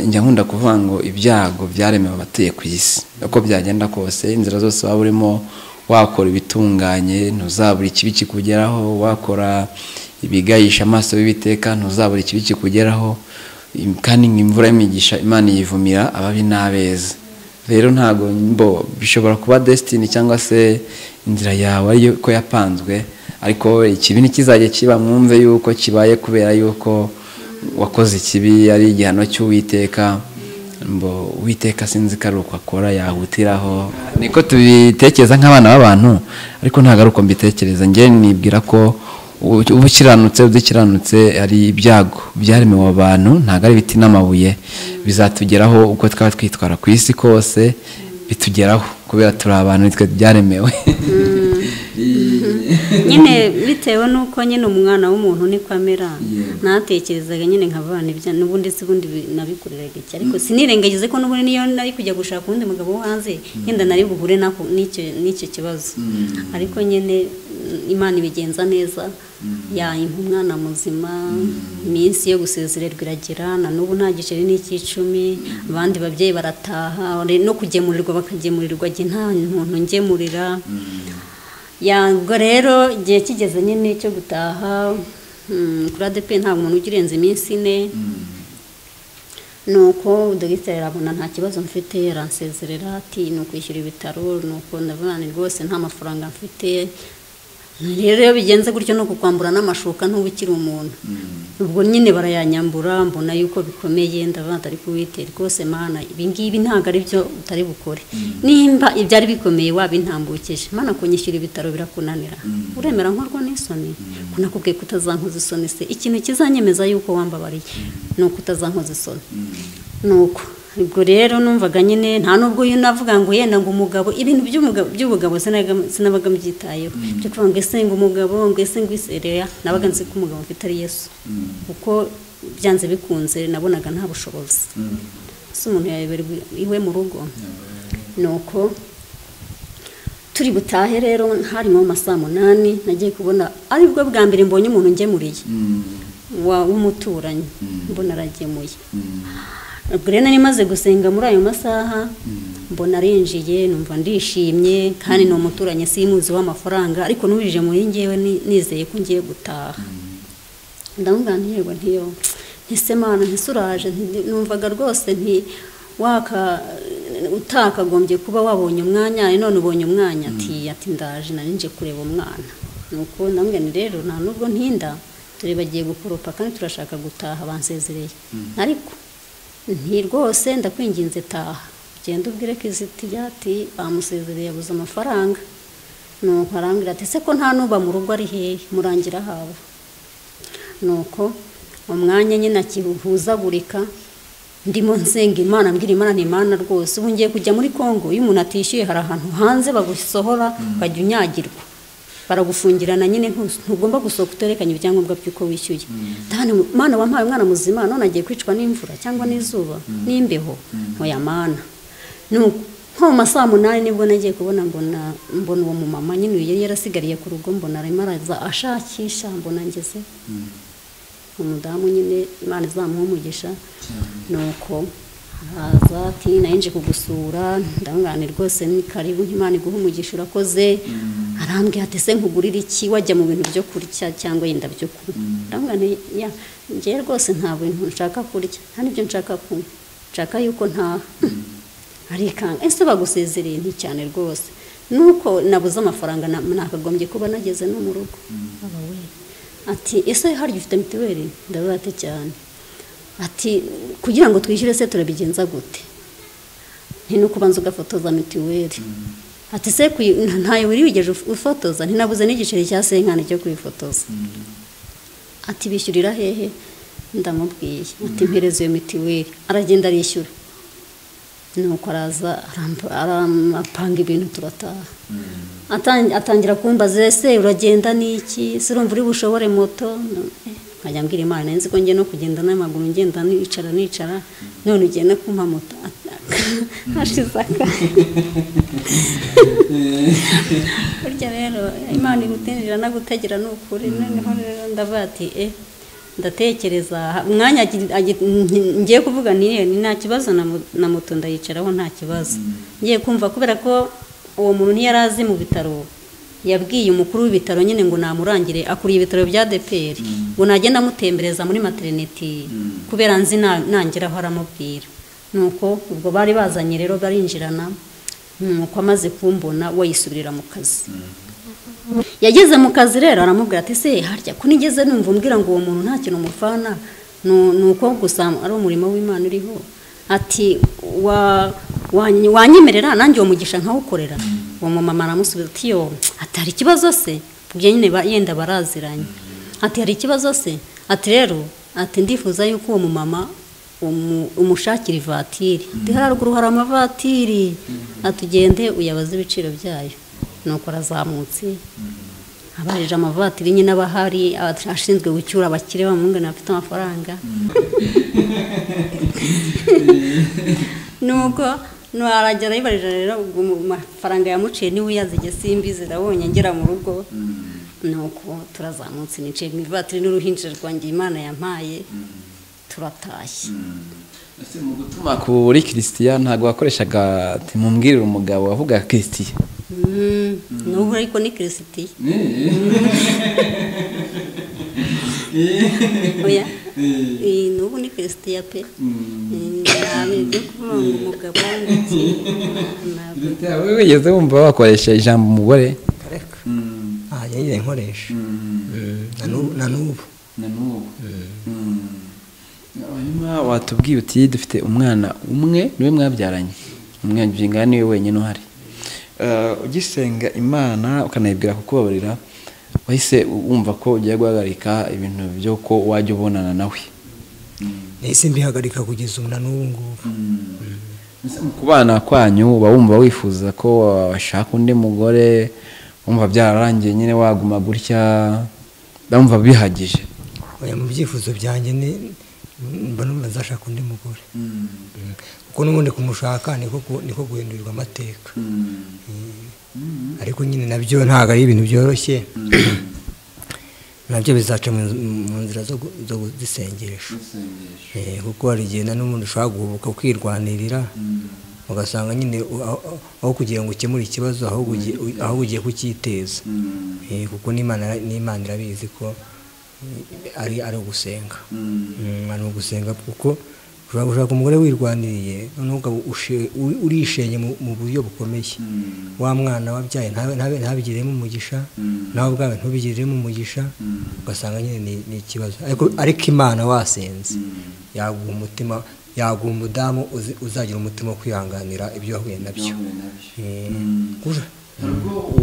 njya nkunda kuvuga ngo ibyago byaremewe abatuye ku isi uko byagenda kose inzira zose waba urimo wakora ibitunganye ntuzabura ikibi kikugeraho wakora ibigayisha amaso b'ibiteka ntuzabura ikibi kikugeraho kandi nk'imvura y'imigisha imana yivumira ababi n'abeza rero ntabwo mbo bishobora kuba desitini cyangwa se inzira yawe ariyo ko yapanzwe ariko ikibi ntikizajya kiba mwumve yuko kibaye kubera yuko wakoze ikibi ari igihano cy'uwiteka mbo uwiteka sinzi ko ari uko akora yahutiraho niko tubitekereza nk'abana b'abantu ariko ntabwo ari uko mbitekereza njye nibwira ko ubukiranutse udukiranutse hari ibyago byaremewe abantu ntabwo ari ibiti n'amabuye bizatugeraho uko twaba twitwara ku isi kose bitugeraho kubera turi abantu twe byaremewe nyine bitewe n'uko nyine umwana w'umuntu niko amera natekerezaga nyine nk'abana ibya n'ubundi si ubundi nabikoreraga iki ariko sinirengagize ko n'ubundi niyo nari kujya gushaka undi mugabo wo hanze yenda nari buhure n'icyo kibazo ariko nyine imana ibigenza neza yayimpa umwana muzima iminsi yo gusezererwa iragera na n'ubu nta giceri n'icy'icumi abandi babyeyi barataha no kugemurirwa bakagemurirwa jye nta muntu ngemurira ubwo rero igihe kigeze nyine cyo gutaha kuri adepe nta muntu ugirenza iminsi ine nuko dogiteri arabona nta kibazo mfite aransezerera ati ni ukwishyura ibitaro nuko ndavuga ni rwose nta mafaranga mfite rero iyo bigenze gutyo ni ukukwambura n'amashuka ntuba ukiri umuntu ubwo nyine barayanyambura mbona yuko bikomeye ndavuga atari kuwitera rwose mana ibingibi ntabwo ari byo utari bukore nimba ibyari bikomeye wabintambukije mana kunyishyura ibitaro birakunanira uremera nkorwa n'isoni kunakubwiye kutazankoza isoni se ikintu kizanyemeza yuko wambabariye ni ukutazankoza isoni nuko ubwo rero numvaga nyine nta nubwo navuga ngo yenda ngo umugabo ibintu by'umugabo by'ubugabo sinaga- sinabaga mbyitayeho byo kuvuga ngo ese ngo umugabo ngo ese ngo isereya nabaga nzi ko umugabo mfite ari yesu kuko byanze bikunze nabonaga nta bushobozi ese umuntu yayobera iwe mu rugo nuko turi butahe rero hari nko mu masaha munani nagiye kubona aribwo bwa mbere mbonye umuntu ngemuriye wa- w'umuturanyi mbona aragemuye ubwo rero nari maze gusenga muri ayo masaha mbona arinjiye numva ndishimye kandi ni umuturanyi simuzi w'amafaranga ariko n'ubije muri ngewe ni- nizeye ko ngiye gutaha ndamubwira nti yego ntiyo ntise mana ntise uraje nti- numvaga rwose nti waka utakagombye kuba wabonye umwanya none ubonye umwanya ati ati ndaje nari nje kureba umwana nuko ndamubwira nti rero nta nubwo ntinda turi bagiye gukoropa kandi turashaka gutaha bansezereye ariko nti rwose ndakwinginze taha ugenda ubwire ko izitiya ati bamusezereye yabuze amafaranga nuko arambwira ati ese ko nta n'uba mu rugo ari hehe murangira haba nuko umwanya nyine akihuhuzagurika ndimo nsenga imana mbwira imana ni imana rwose ubu ngiye kujya muri congo iyo umuntu atishyuye hari ahantu hanze bagusohora ukajya unyagirwa baragufungirana nyine ntus- ntugomba gusohoka uterekanye ibyangombwa by'uko wishyuye ndabona umwana wampaye umwana muzima none agiye kwicwa n'imvura cyangwa n'izuba n'imbeho ntoya mana nuko nko mu masaha munani nibwo nagiye kubona mbona mbona uwo mumama nyine yari yarasigariye ku rugo mbona arimo araza ashakisha mbona ngeze umudamu nyine imana izamuha umugisha nuko araza ati nayinje kugusura ndangane rwose ni karibu nk'imana iguha umugisha urakoze arambwira ati se nkugurira iki wajya mu bintu byo kurya cyangwa yenda byo kunywa ndangane ya ngewe rwose nta bintu nshaka kurya nta n'ibyo nshaka kunywa nshaka yuko ntaha arikanga ese bagusezereye nti cyane rwose nuko nabuze amafaranga na- nakagombye kuba nageze no mu rugo aba we ati ese harya ufite mituweli ndavuga ati cyane ati kugira ngo twishyure se turabigenza gute nti ni ukubanza ugafotoza mituweli ati se kuyi- nta- ntayo wari wigeze uf- ufotoza ntinabuze n'igiceri cya senkani cyo kuyifotoza ati bishyurira hehe ndamubwiye ati mpereza iyo mituweli aragenda arishyura nuko araza arampa- arapanga ibintu turataha Atan- atangira kumbaza ese uragenda n'iki se urumva uri bushobore moto No, eh, nkajya mbwira imana nzi ko njye no kugenda n'amaguru ngenda nicara nicara none ugiye no kumpa moto hashize akanya burya rero imana igutinjira nagutegera ni ukuri noneho rero ndavuga ati e ndatekereza umwanya agi- agi- ngi- ngiye kuvuga niyo ni nta kibazo na mo- na moto ndayicaraho nta kibazo ngiye kumva kubera ko uwo muntu ntiyari azi mu bitaro yabwiye umukuru w'ibitaro nyine ngo namurangire akuriye ibitaro bya deperi ngo nagenda amutembereza muri materineti kubera nzi na- nangeraho aramubwira nuko ubwo bari bazanye rero barinjirana nuko amaze kumbona we yisubirira mu kazi yageze mu kazi rero aramubwira ati se harya ko nigeze numva umbwira ngo uwo muntu nta kintu umufana nu- ni uko gusa ari umurimo w'imana uriho ati wa- wanyi- wanyemerera nanjye uwo mugisha nkawukorera uwo mumama aramusubiza ati yo ati hari ikibazo se ubwo nyine ba- yenda baraziranye ati hari ikibazo se ati rero ati ndifuza yuko uwo mumama umu- umushakira ivatiri ndi haruguru hari amavatiri atugende uyabaze ibiciro byayo nuko arazamutse abajije amavatiri nyine aba ahari ashinzwe gucyura abakire bamwungana bafite amafaranga nuko ntiwaragera yibarije rero ubwo mu- mafaranga yamuciye niwe uyazige simbi zirabonye ngera mu rugo nuko turazamutse nicaye mu ivatiri n'uruhinjira rwanjye imana yampaye turatashye Ese mu gutuma kuri christian ntabwo wakoreshaga ati mumbwirire umugabo wavuga christian Mm, n'ubu ariko ni kirisitiya oya Eh, n'ubu ni ya pe ntabwo ibyo kuvuga ngo umugabo ndetse ntabwo wowe wigeze wumva wakoresha ijambo umugore kareka aha yari nkoresha Mm, na n'ubu- na n'ubu na n'ubu hanyuma watubwiye uti dufite umwana umwe niwe mwabyaranye umwana niwe wenyine uhari Eh, ugisenga imana ukanayibwira kukubabarira wahise wumva ko ugiye guhagarika ibintu byo ko wajya ubonana nawe nahise mbihagarika kugeza ubu na n'ubu ngubu Mbese mu kubana kwanyu uba wumva wifuza ko washaka undi mugore wumva byararangiye nyine waguma gutya ndumva bihagije oya mu byifuzo byanjye ni mba numva nzashaka undi mugore Mm. kuko n'ubundi kumushaka niko ku- niko guhindurirwa amateka ariko nyine nabyo ntabwo ari ibintu byoroshye nabyo bizaca mu mu nzira zo gu- zo kuzisengesha Eh, kuko hari igihe na n'umuntu ushobora guhubuka ukirwanirira ugasanga nyine u- aho- aho- aho kugira ngo ukemure ikibazo ahubwo ugiye- ahubwo ugiye kucyiteza Eh, kuko n'imana n'imana irabizi ko eh, ari ari ugusenga Mm, ari ugusenga kuko ushobora gushaka umugore wirwaniriye noneho ukaba ushe- uri- urishenye mu- mu buryo bukomeye wa mwana wabyaye ntabe- ntabe- ntabigiremo umugisha nawe ubwawe ntubigiremo umugisha ugasanga nyine ni- ni ikibazo ariko ariko imana wasenze yaguha umutima yaguha umudamu uzi- uzagira umutima wo kwihanganira ibyo wahuye nabyo Eh, kuja-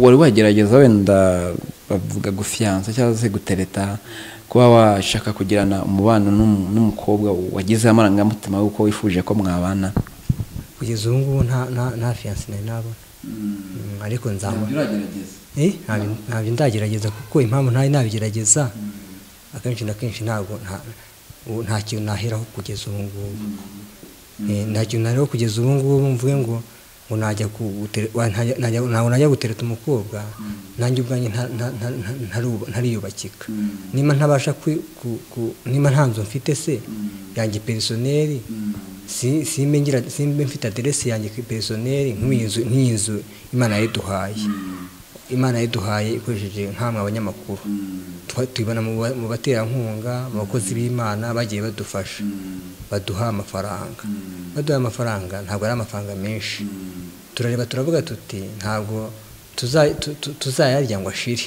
wari wagerageza wenda bavuga gufiyanza cyangwa se gutereta kuba washaka kugirana umubano n'umu- n'umukobwa wagizeho amarangamutima y'uko wifuje ko mwabana kugeza ubu ngubu nta nta- nta fiyanse nari nabona Mm, ariko nzabona Eh, ntabyo ntabyo ndagerageza kuko impamvu ntari nabigerageza akenshi na kenshi ntabwo nta- ubu nta kintu naheraho kugeza ubu ngubu Eh, nta kintu naheraho kugeza ubu ngubu mvuge ngo ngo najya gutere- wa- ntajya- najya- ntabwo najya gutereta umukobwa nanjye ubwanjye nta- nta- nta- nta- ntaruba- ntariyubakika niba ntabasha kwi- ku- ku- niba nta nzu mfite se yanjye perisoneri si- simbe ngira- simbe mfite aderesi yanjye perisoneri nk'iyi nzu- nk'iyi nzu imana yayiduhaye imana yaduhaye ikoresheje nk'amwe abanyamakuru Twa- tubibona mu ba- mu baterankunga mu bakozi b'imana bagiye badufasha baduha amafaranga baduha amafaranga ntabwo ari amafaranga menshi turareba turavuga tuti ntabwo tuza- tu- tu- tuzayarya ngo ashire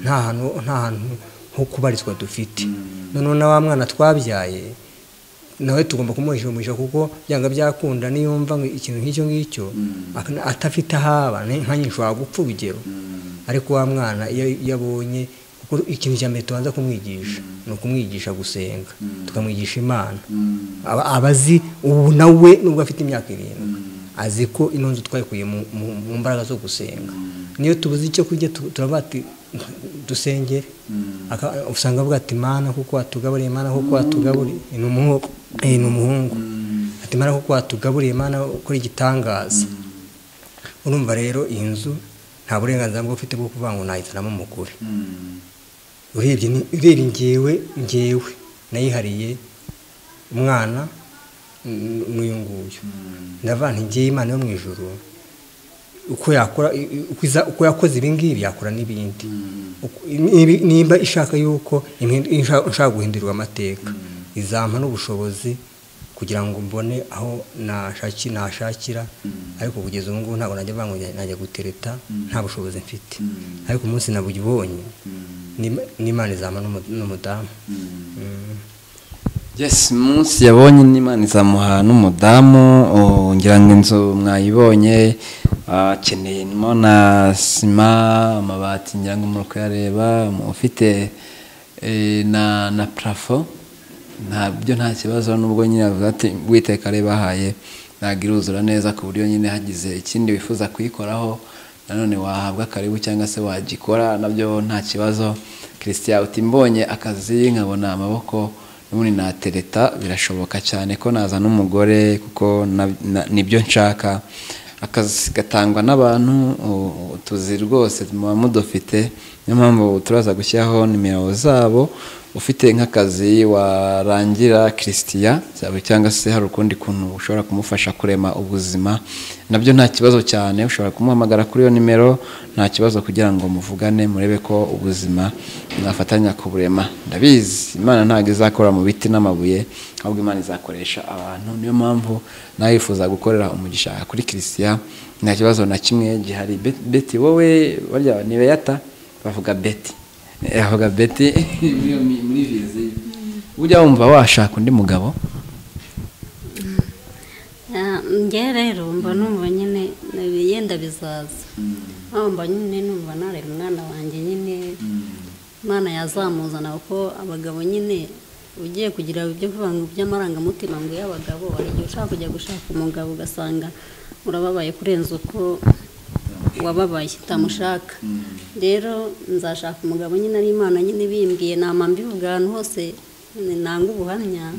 nta hantu nta hantu ho kubarizwa dufite noneho na wa mwana twabyaye nawe tugomba kumuhishumisha kuko byanga byakunda niyumva ngo ikintu nk'icyo ngicyo ak- atafite ahaba nkanjye nshobora gupfa urugero ariko wa mwana iyo iyo abonye kuko ikintu cya mbere tubanza kumwigisha ni ukumwigisha gusenga tukamwigisha imana aba aba azi ubu nawe nubwo afite imyaka irindwi azi ko ino nzu twayikuye mu- mu- mu mbaraga zo gusenga niyo tubuze icyo kurya tu- turavuga ati dusengere Aka- usanga avuga ati mana kuko watugaburiye mana kuko watugaburiye ni umuhungu eh, ni umuhungu ati mana kuko watugaburiye mana ukora igitangaza urumva rero iyi nzu nta burenganzira bwo ufite bwo kuvuga ngo nayizanamo umugore urebye ni- urebye ngewe ngewe nayihariye umwana n- n'uyu nguyu ndavuga nti ngewe imana yo mu ijoro uko yakora i- i- uko iza- uko yakoze ibi ngibi yakora n'ibindi Uko- nibi- nimba ishaka yuko imhi- insha- nshaka guhindurirwa amateka izampa n'ubushobozi kugira ngo mbone aho nashaki- nashakira ariko kugeza ubu ngubu ntabwo najya mvuga ngo njya- najya gutereta nta bushobozi mfite ariko umunsi nabubonye n'Ima- n'imana izampa n'umu- n'umudamu yes munsi yabonye n'imana izamuha n'umudamu oh, ngira ngo inzu mwayibonye ah, akeneye mo na sima amabati ngira ngo muri kuyareba ufite eh, na na parafo ntabyo nta kibazo nubwo nyine avuga ati witeka bahaye ntabwo iruzura neza ku buryo nyine hagize ikindi wifuza kuyikoraho nanone wahabwa karibu cyangwa se wagikora nabyo nta kibazo christian uti mbonye akazi nkabona amaboko n'ubundi natereta birashoboka cyane ko naza n'umugore kuko na- na- nibyo nshaka akazi gatangwa n'abantu u- tuzi rwose muba mudufite niyo mpamvu turaza gushyiraho nimero zabo ufite nk'akazi warangira kirisitiya cyangwa se hari ukundi kuntu ushobora kumufasha kurema ubuzima nabyo nta kibazo cyane ushobora kumuhamagara kuri iyo nimero nta kibazo kugira ngo muvugane murebe ko ubuzima mwafatanya kuburema ndabizi imana ntabwo izakora mu biti n'amabuye ahubwo imana izakoresha abantu niyo mpamvu nawe yifuza gukorera umugisha kuri kirisitiya nta kibazo na kimwe gihari Bet- beti wowe barya ni beyata bavuga beti avuga beti muri muri- muri viziyo ujya wumva washaka undi mugabo Ah, njye rero mba numva nyine yenda bizaza aho mba nyine numva narera umwana wanjye nyine umwana yazamuzana kuko abagabo nyine ugiye kugira ibyo kuvuga ngo by'amarangamutima ngo y'abagabo hari igihe ushaka kujya gushaka umugabo ugasanga urababaye kurenza uko wababaye utamushaka rero nzashaka umugabo nyine ari imana nyine bimbwiye nama mbivuga ahantu hose nyine nanga ubuhamya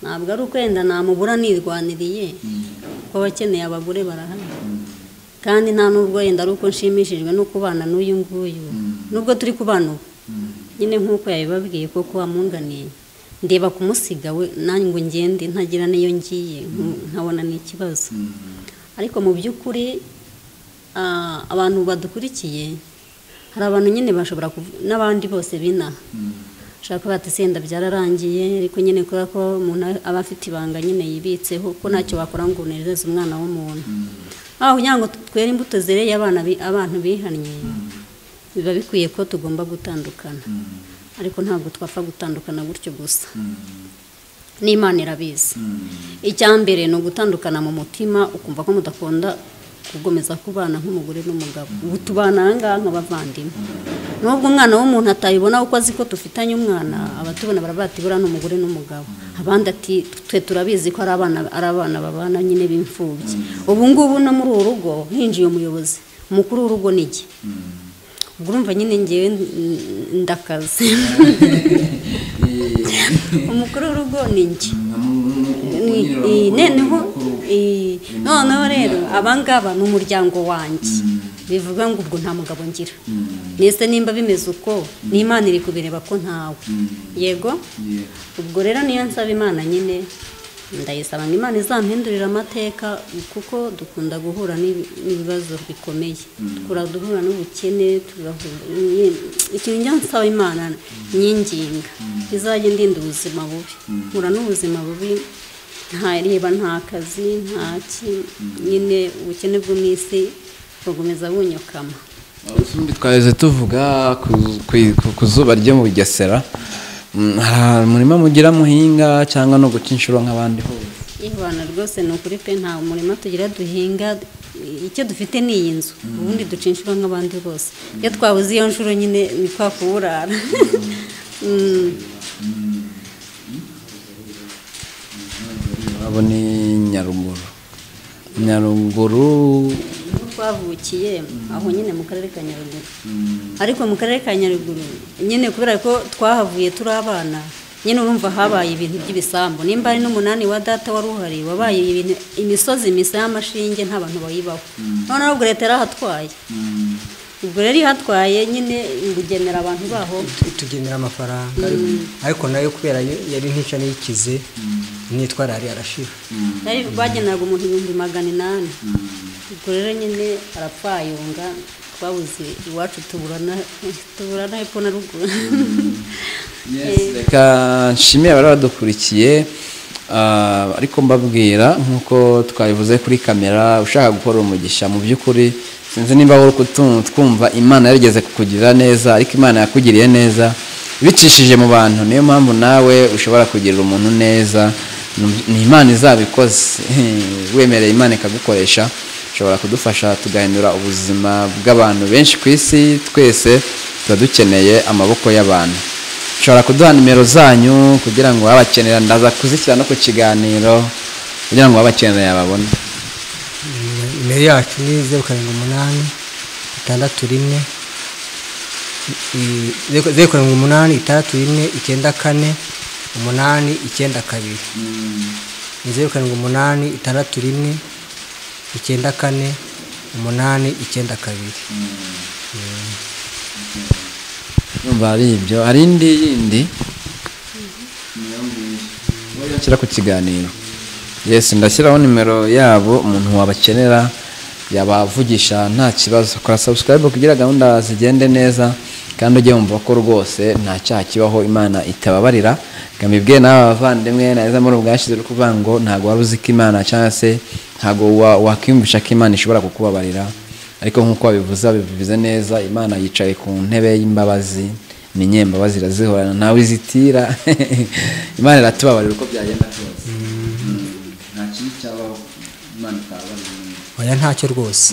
ntabwo ari ukwenda namubura nirwaniriye kuko abakeneye abagore barahari kandi nta n'ubwo wenda ari uko nshimishijwe no kubana n'uyu nguyu nubwo turi kubana ubu nyine nk'uko yabibabwiye kuko wamunganiye ndeba kumusiga we nanjye ngo ngende ntagira n'iyo ngiye nk- nkabona ni ikibazo ariko mu by'ukuri ah, abantu badukurikiye hari abantu nyine bashobora kuvu- n'abandi bose binaha ushobora kuba senda byararangiye ariko nyine kubera ko umuntu aba afite ibanga nyine yibitseho ko ntacyo wakora ngo unezeze umwana w'umuntu aho kugira ngo twere imbuto zereye abana bi- abantu bihannye biba bikwiye ko tugomba gutandukana ariko ntabwo twapfa gutandukana gutyo gusa n'imana irabizi icya mbere ni ugutandukana mu mutima ukumva ko mudakunda kugomeza kubana nk'umugore n'umugabo ubu tubana aha ngaha nk'abavandimwe nubwo umwana w'umuntu atayibona kuko azi ko dufitanye umwana abatubona baravuga ati buriya ni umugore n'umugabo abandi ati twe turabizi ko ari abana ari abana babana nyine b'imfubyi ubu ngubu no muri uru rugo hinjiye umuyobozi umukuru w'urugo ni jye ubwo urumva nyine ngewe mm, ndakaze umukuru w'urugo ni njye Ni- noneho i- noneho rero abangaba ni umuryango wanjye bivuga ngo ubwo nta mugabo ngira nese nimba bimeze uko ni imana iri kubireba ko ntawe yego ubwo rero niyo nsaba imana nyine ndayisaba ngo imana izampindurire amateka kuko dukunda guhura n'ibi- n'ibibazo bikomeye dukunda duhura n'ubukene tugahura- nyine, ikintu njya nsaba imana nyinginga izajya ndinda ubuzima bubi mpura n'ubuzima bubi nta reba nta kazi nta ki nyine ubukene bwo mu isi bukomeza bunyokama ubundi twaheze tuvuga ku- ku- ku- ku zuba ryo mu bugesera Mm, hari umurima mugira muhinga cyangwa no guca inshuro nk'abandi hose Ibana rwose ni ukuri pe nta murima tugira duhinga icyo dufite ni iyi nzu ubundi duca inshuro nk'abandi rwose iyo twabuze iyo nshuro nyine ni kwa kuburara Mm. abo ni nyaruguru nyaruguru niho twavukiye aho nyine mu karere ka nyaruguru ariko mu karere ka nyaruguru nyine kubera ko twahavuye turi abana nyine urumva habaye ibintu by'ibisambu nimba ari n'umunani wa data wari uhari wabaye ibintu imisozi misa y'amashinge nta bantu bayibaho noneho ubwo leta yarahatwaye ubwo rero ihatwaye nyine ibugenera abantu baho tugenera amafaranga ariko nayo kubera yo- yari nk'ica n'ikize nitwara yari arashira bari bageneraga umuntu ibihumbi magana inani ubwo rero nyine arapfayunga twabuze iwacu tuburana tuburana hepfo na ruguru reka nshimire abari badukurikiye ah, ariko mbabwira nk'uko twabivuze kuri kamera ushaka gukora umugisha mu by'ukuri sinzi nimba wowe kutu- twumva imana yarigeze kukugirira neza ariko imana yakugiriye neza bicishije mu bantu niyo mpamvu nawe ushobora kugirira umuntu neza Ni- ni imana izabikoze wemereye imana ikagukoresha ushobora kudufasha tugahindura ubuzima bw'abantu benshi ku isi twese tuba dukeneye amaboko y'abantu ushobora kuduha nimero zanyu kugira ngo abakenera ndaza kuzishyira no ku kiganiro kugira ngo abakenera yababone nimero yacu ni zeru karindwi umunani itandatu rimwe i- zeru zeru karindwi umunani itandatu rimwe icyenda kane umunani icyenda kabiri ni zeru karindwi umunani itandatu rimwe icyenda kane umunani icyenda kabiri yumva ari ibyo hari indi yindi niyo ngiyo niyo yashyira ku kiganiro yesi ndashyiraho nimero yabo umuntu wabakenera yabavugisha nta kibazo kora sabusikarayibu kugira gahunda zigende neza kandi ujye wumva ko rwose nta cyaha kibaho imana itababarira ngamibwe nawe abavandimwe neza muri ubwashyize uri kuvuga ngo ntabwo wari uzi ko imana cyangwa se ntabwo wa- wakwiyumvisha ko imana ishobora kukubabarira ariko nk'uko babivuze babivuze neza imana yicaye ku ntebe y'imbabazi ni nyembabazi irazihorana ntawe izitira imana iratubabarira uko byagenda kose nta kintu cyabaho imana itababarira umuntu. oya ntacyo rwose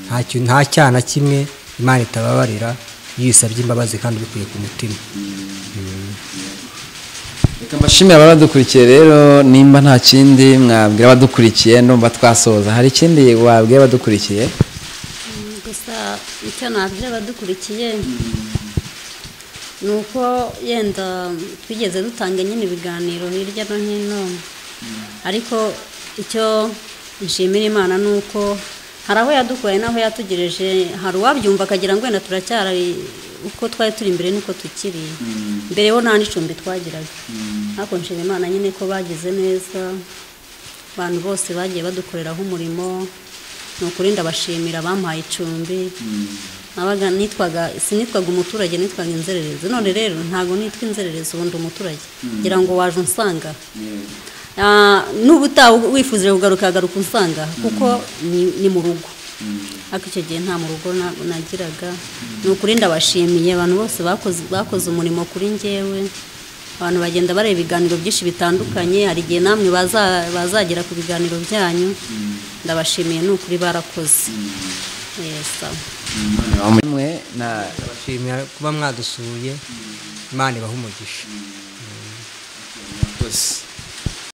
Ntacyo- nta cyaha na kimwe imana itababarira iyo uyisabye imbabazi kandi ubikuye ku mutima reka mbashimire abadukurikiye rero nimba nta kindi mwabwira abadukurikiye ndumva twasoza hari ikindi wabwira abadukurikiye gusa icyo nabwira abadukurikiye ni uko yenda twigeze dutanga nyine ibiganiro hirya no hino ariko icyo nshimira imana ni uko hari aho yadukuye n'aho yatugereje hari uwabyumva akagira ngo wenda turacyari uko twari turi imbere niko tukiri mbere ho nta n'icumbi twagiraga ariko nshima imana nyine ko bagize neza abantu bose bagiye badukoreraho umurimo ni ukuri ndabashimira abamuhaye icumbi nabaga nitwaga sinitwaga umuturage nitwaga inzererezi none rero ntabwo nitwa inzererezi ubu ndi umuturage ngira ngo waje unsanga Ah, n'ubu utaha wifuzije kugaruka agaruka unsanga kuko ni- ni mu rugo ariko icyo gihe nta mu rugo na- nagiraga ni ukuri ndabashimiye abantu bose bakoze bakoze umurimo kuri njyewe abantu bagenda bareba ibiganiro byinshi bitandukanye hari igihe namwe baza- bazagera ku biganiro byanyu ndabashimiye ni ukuri barakoze yesa mwe na ndabashimira kuba mwadusuye imana ibaha umugisha rwose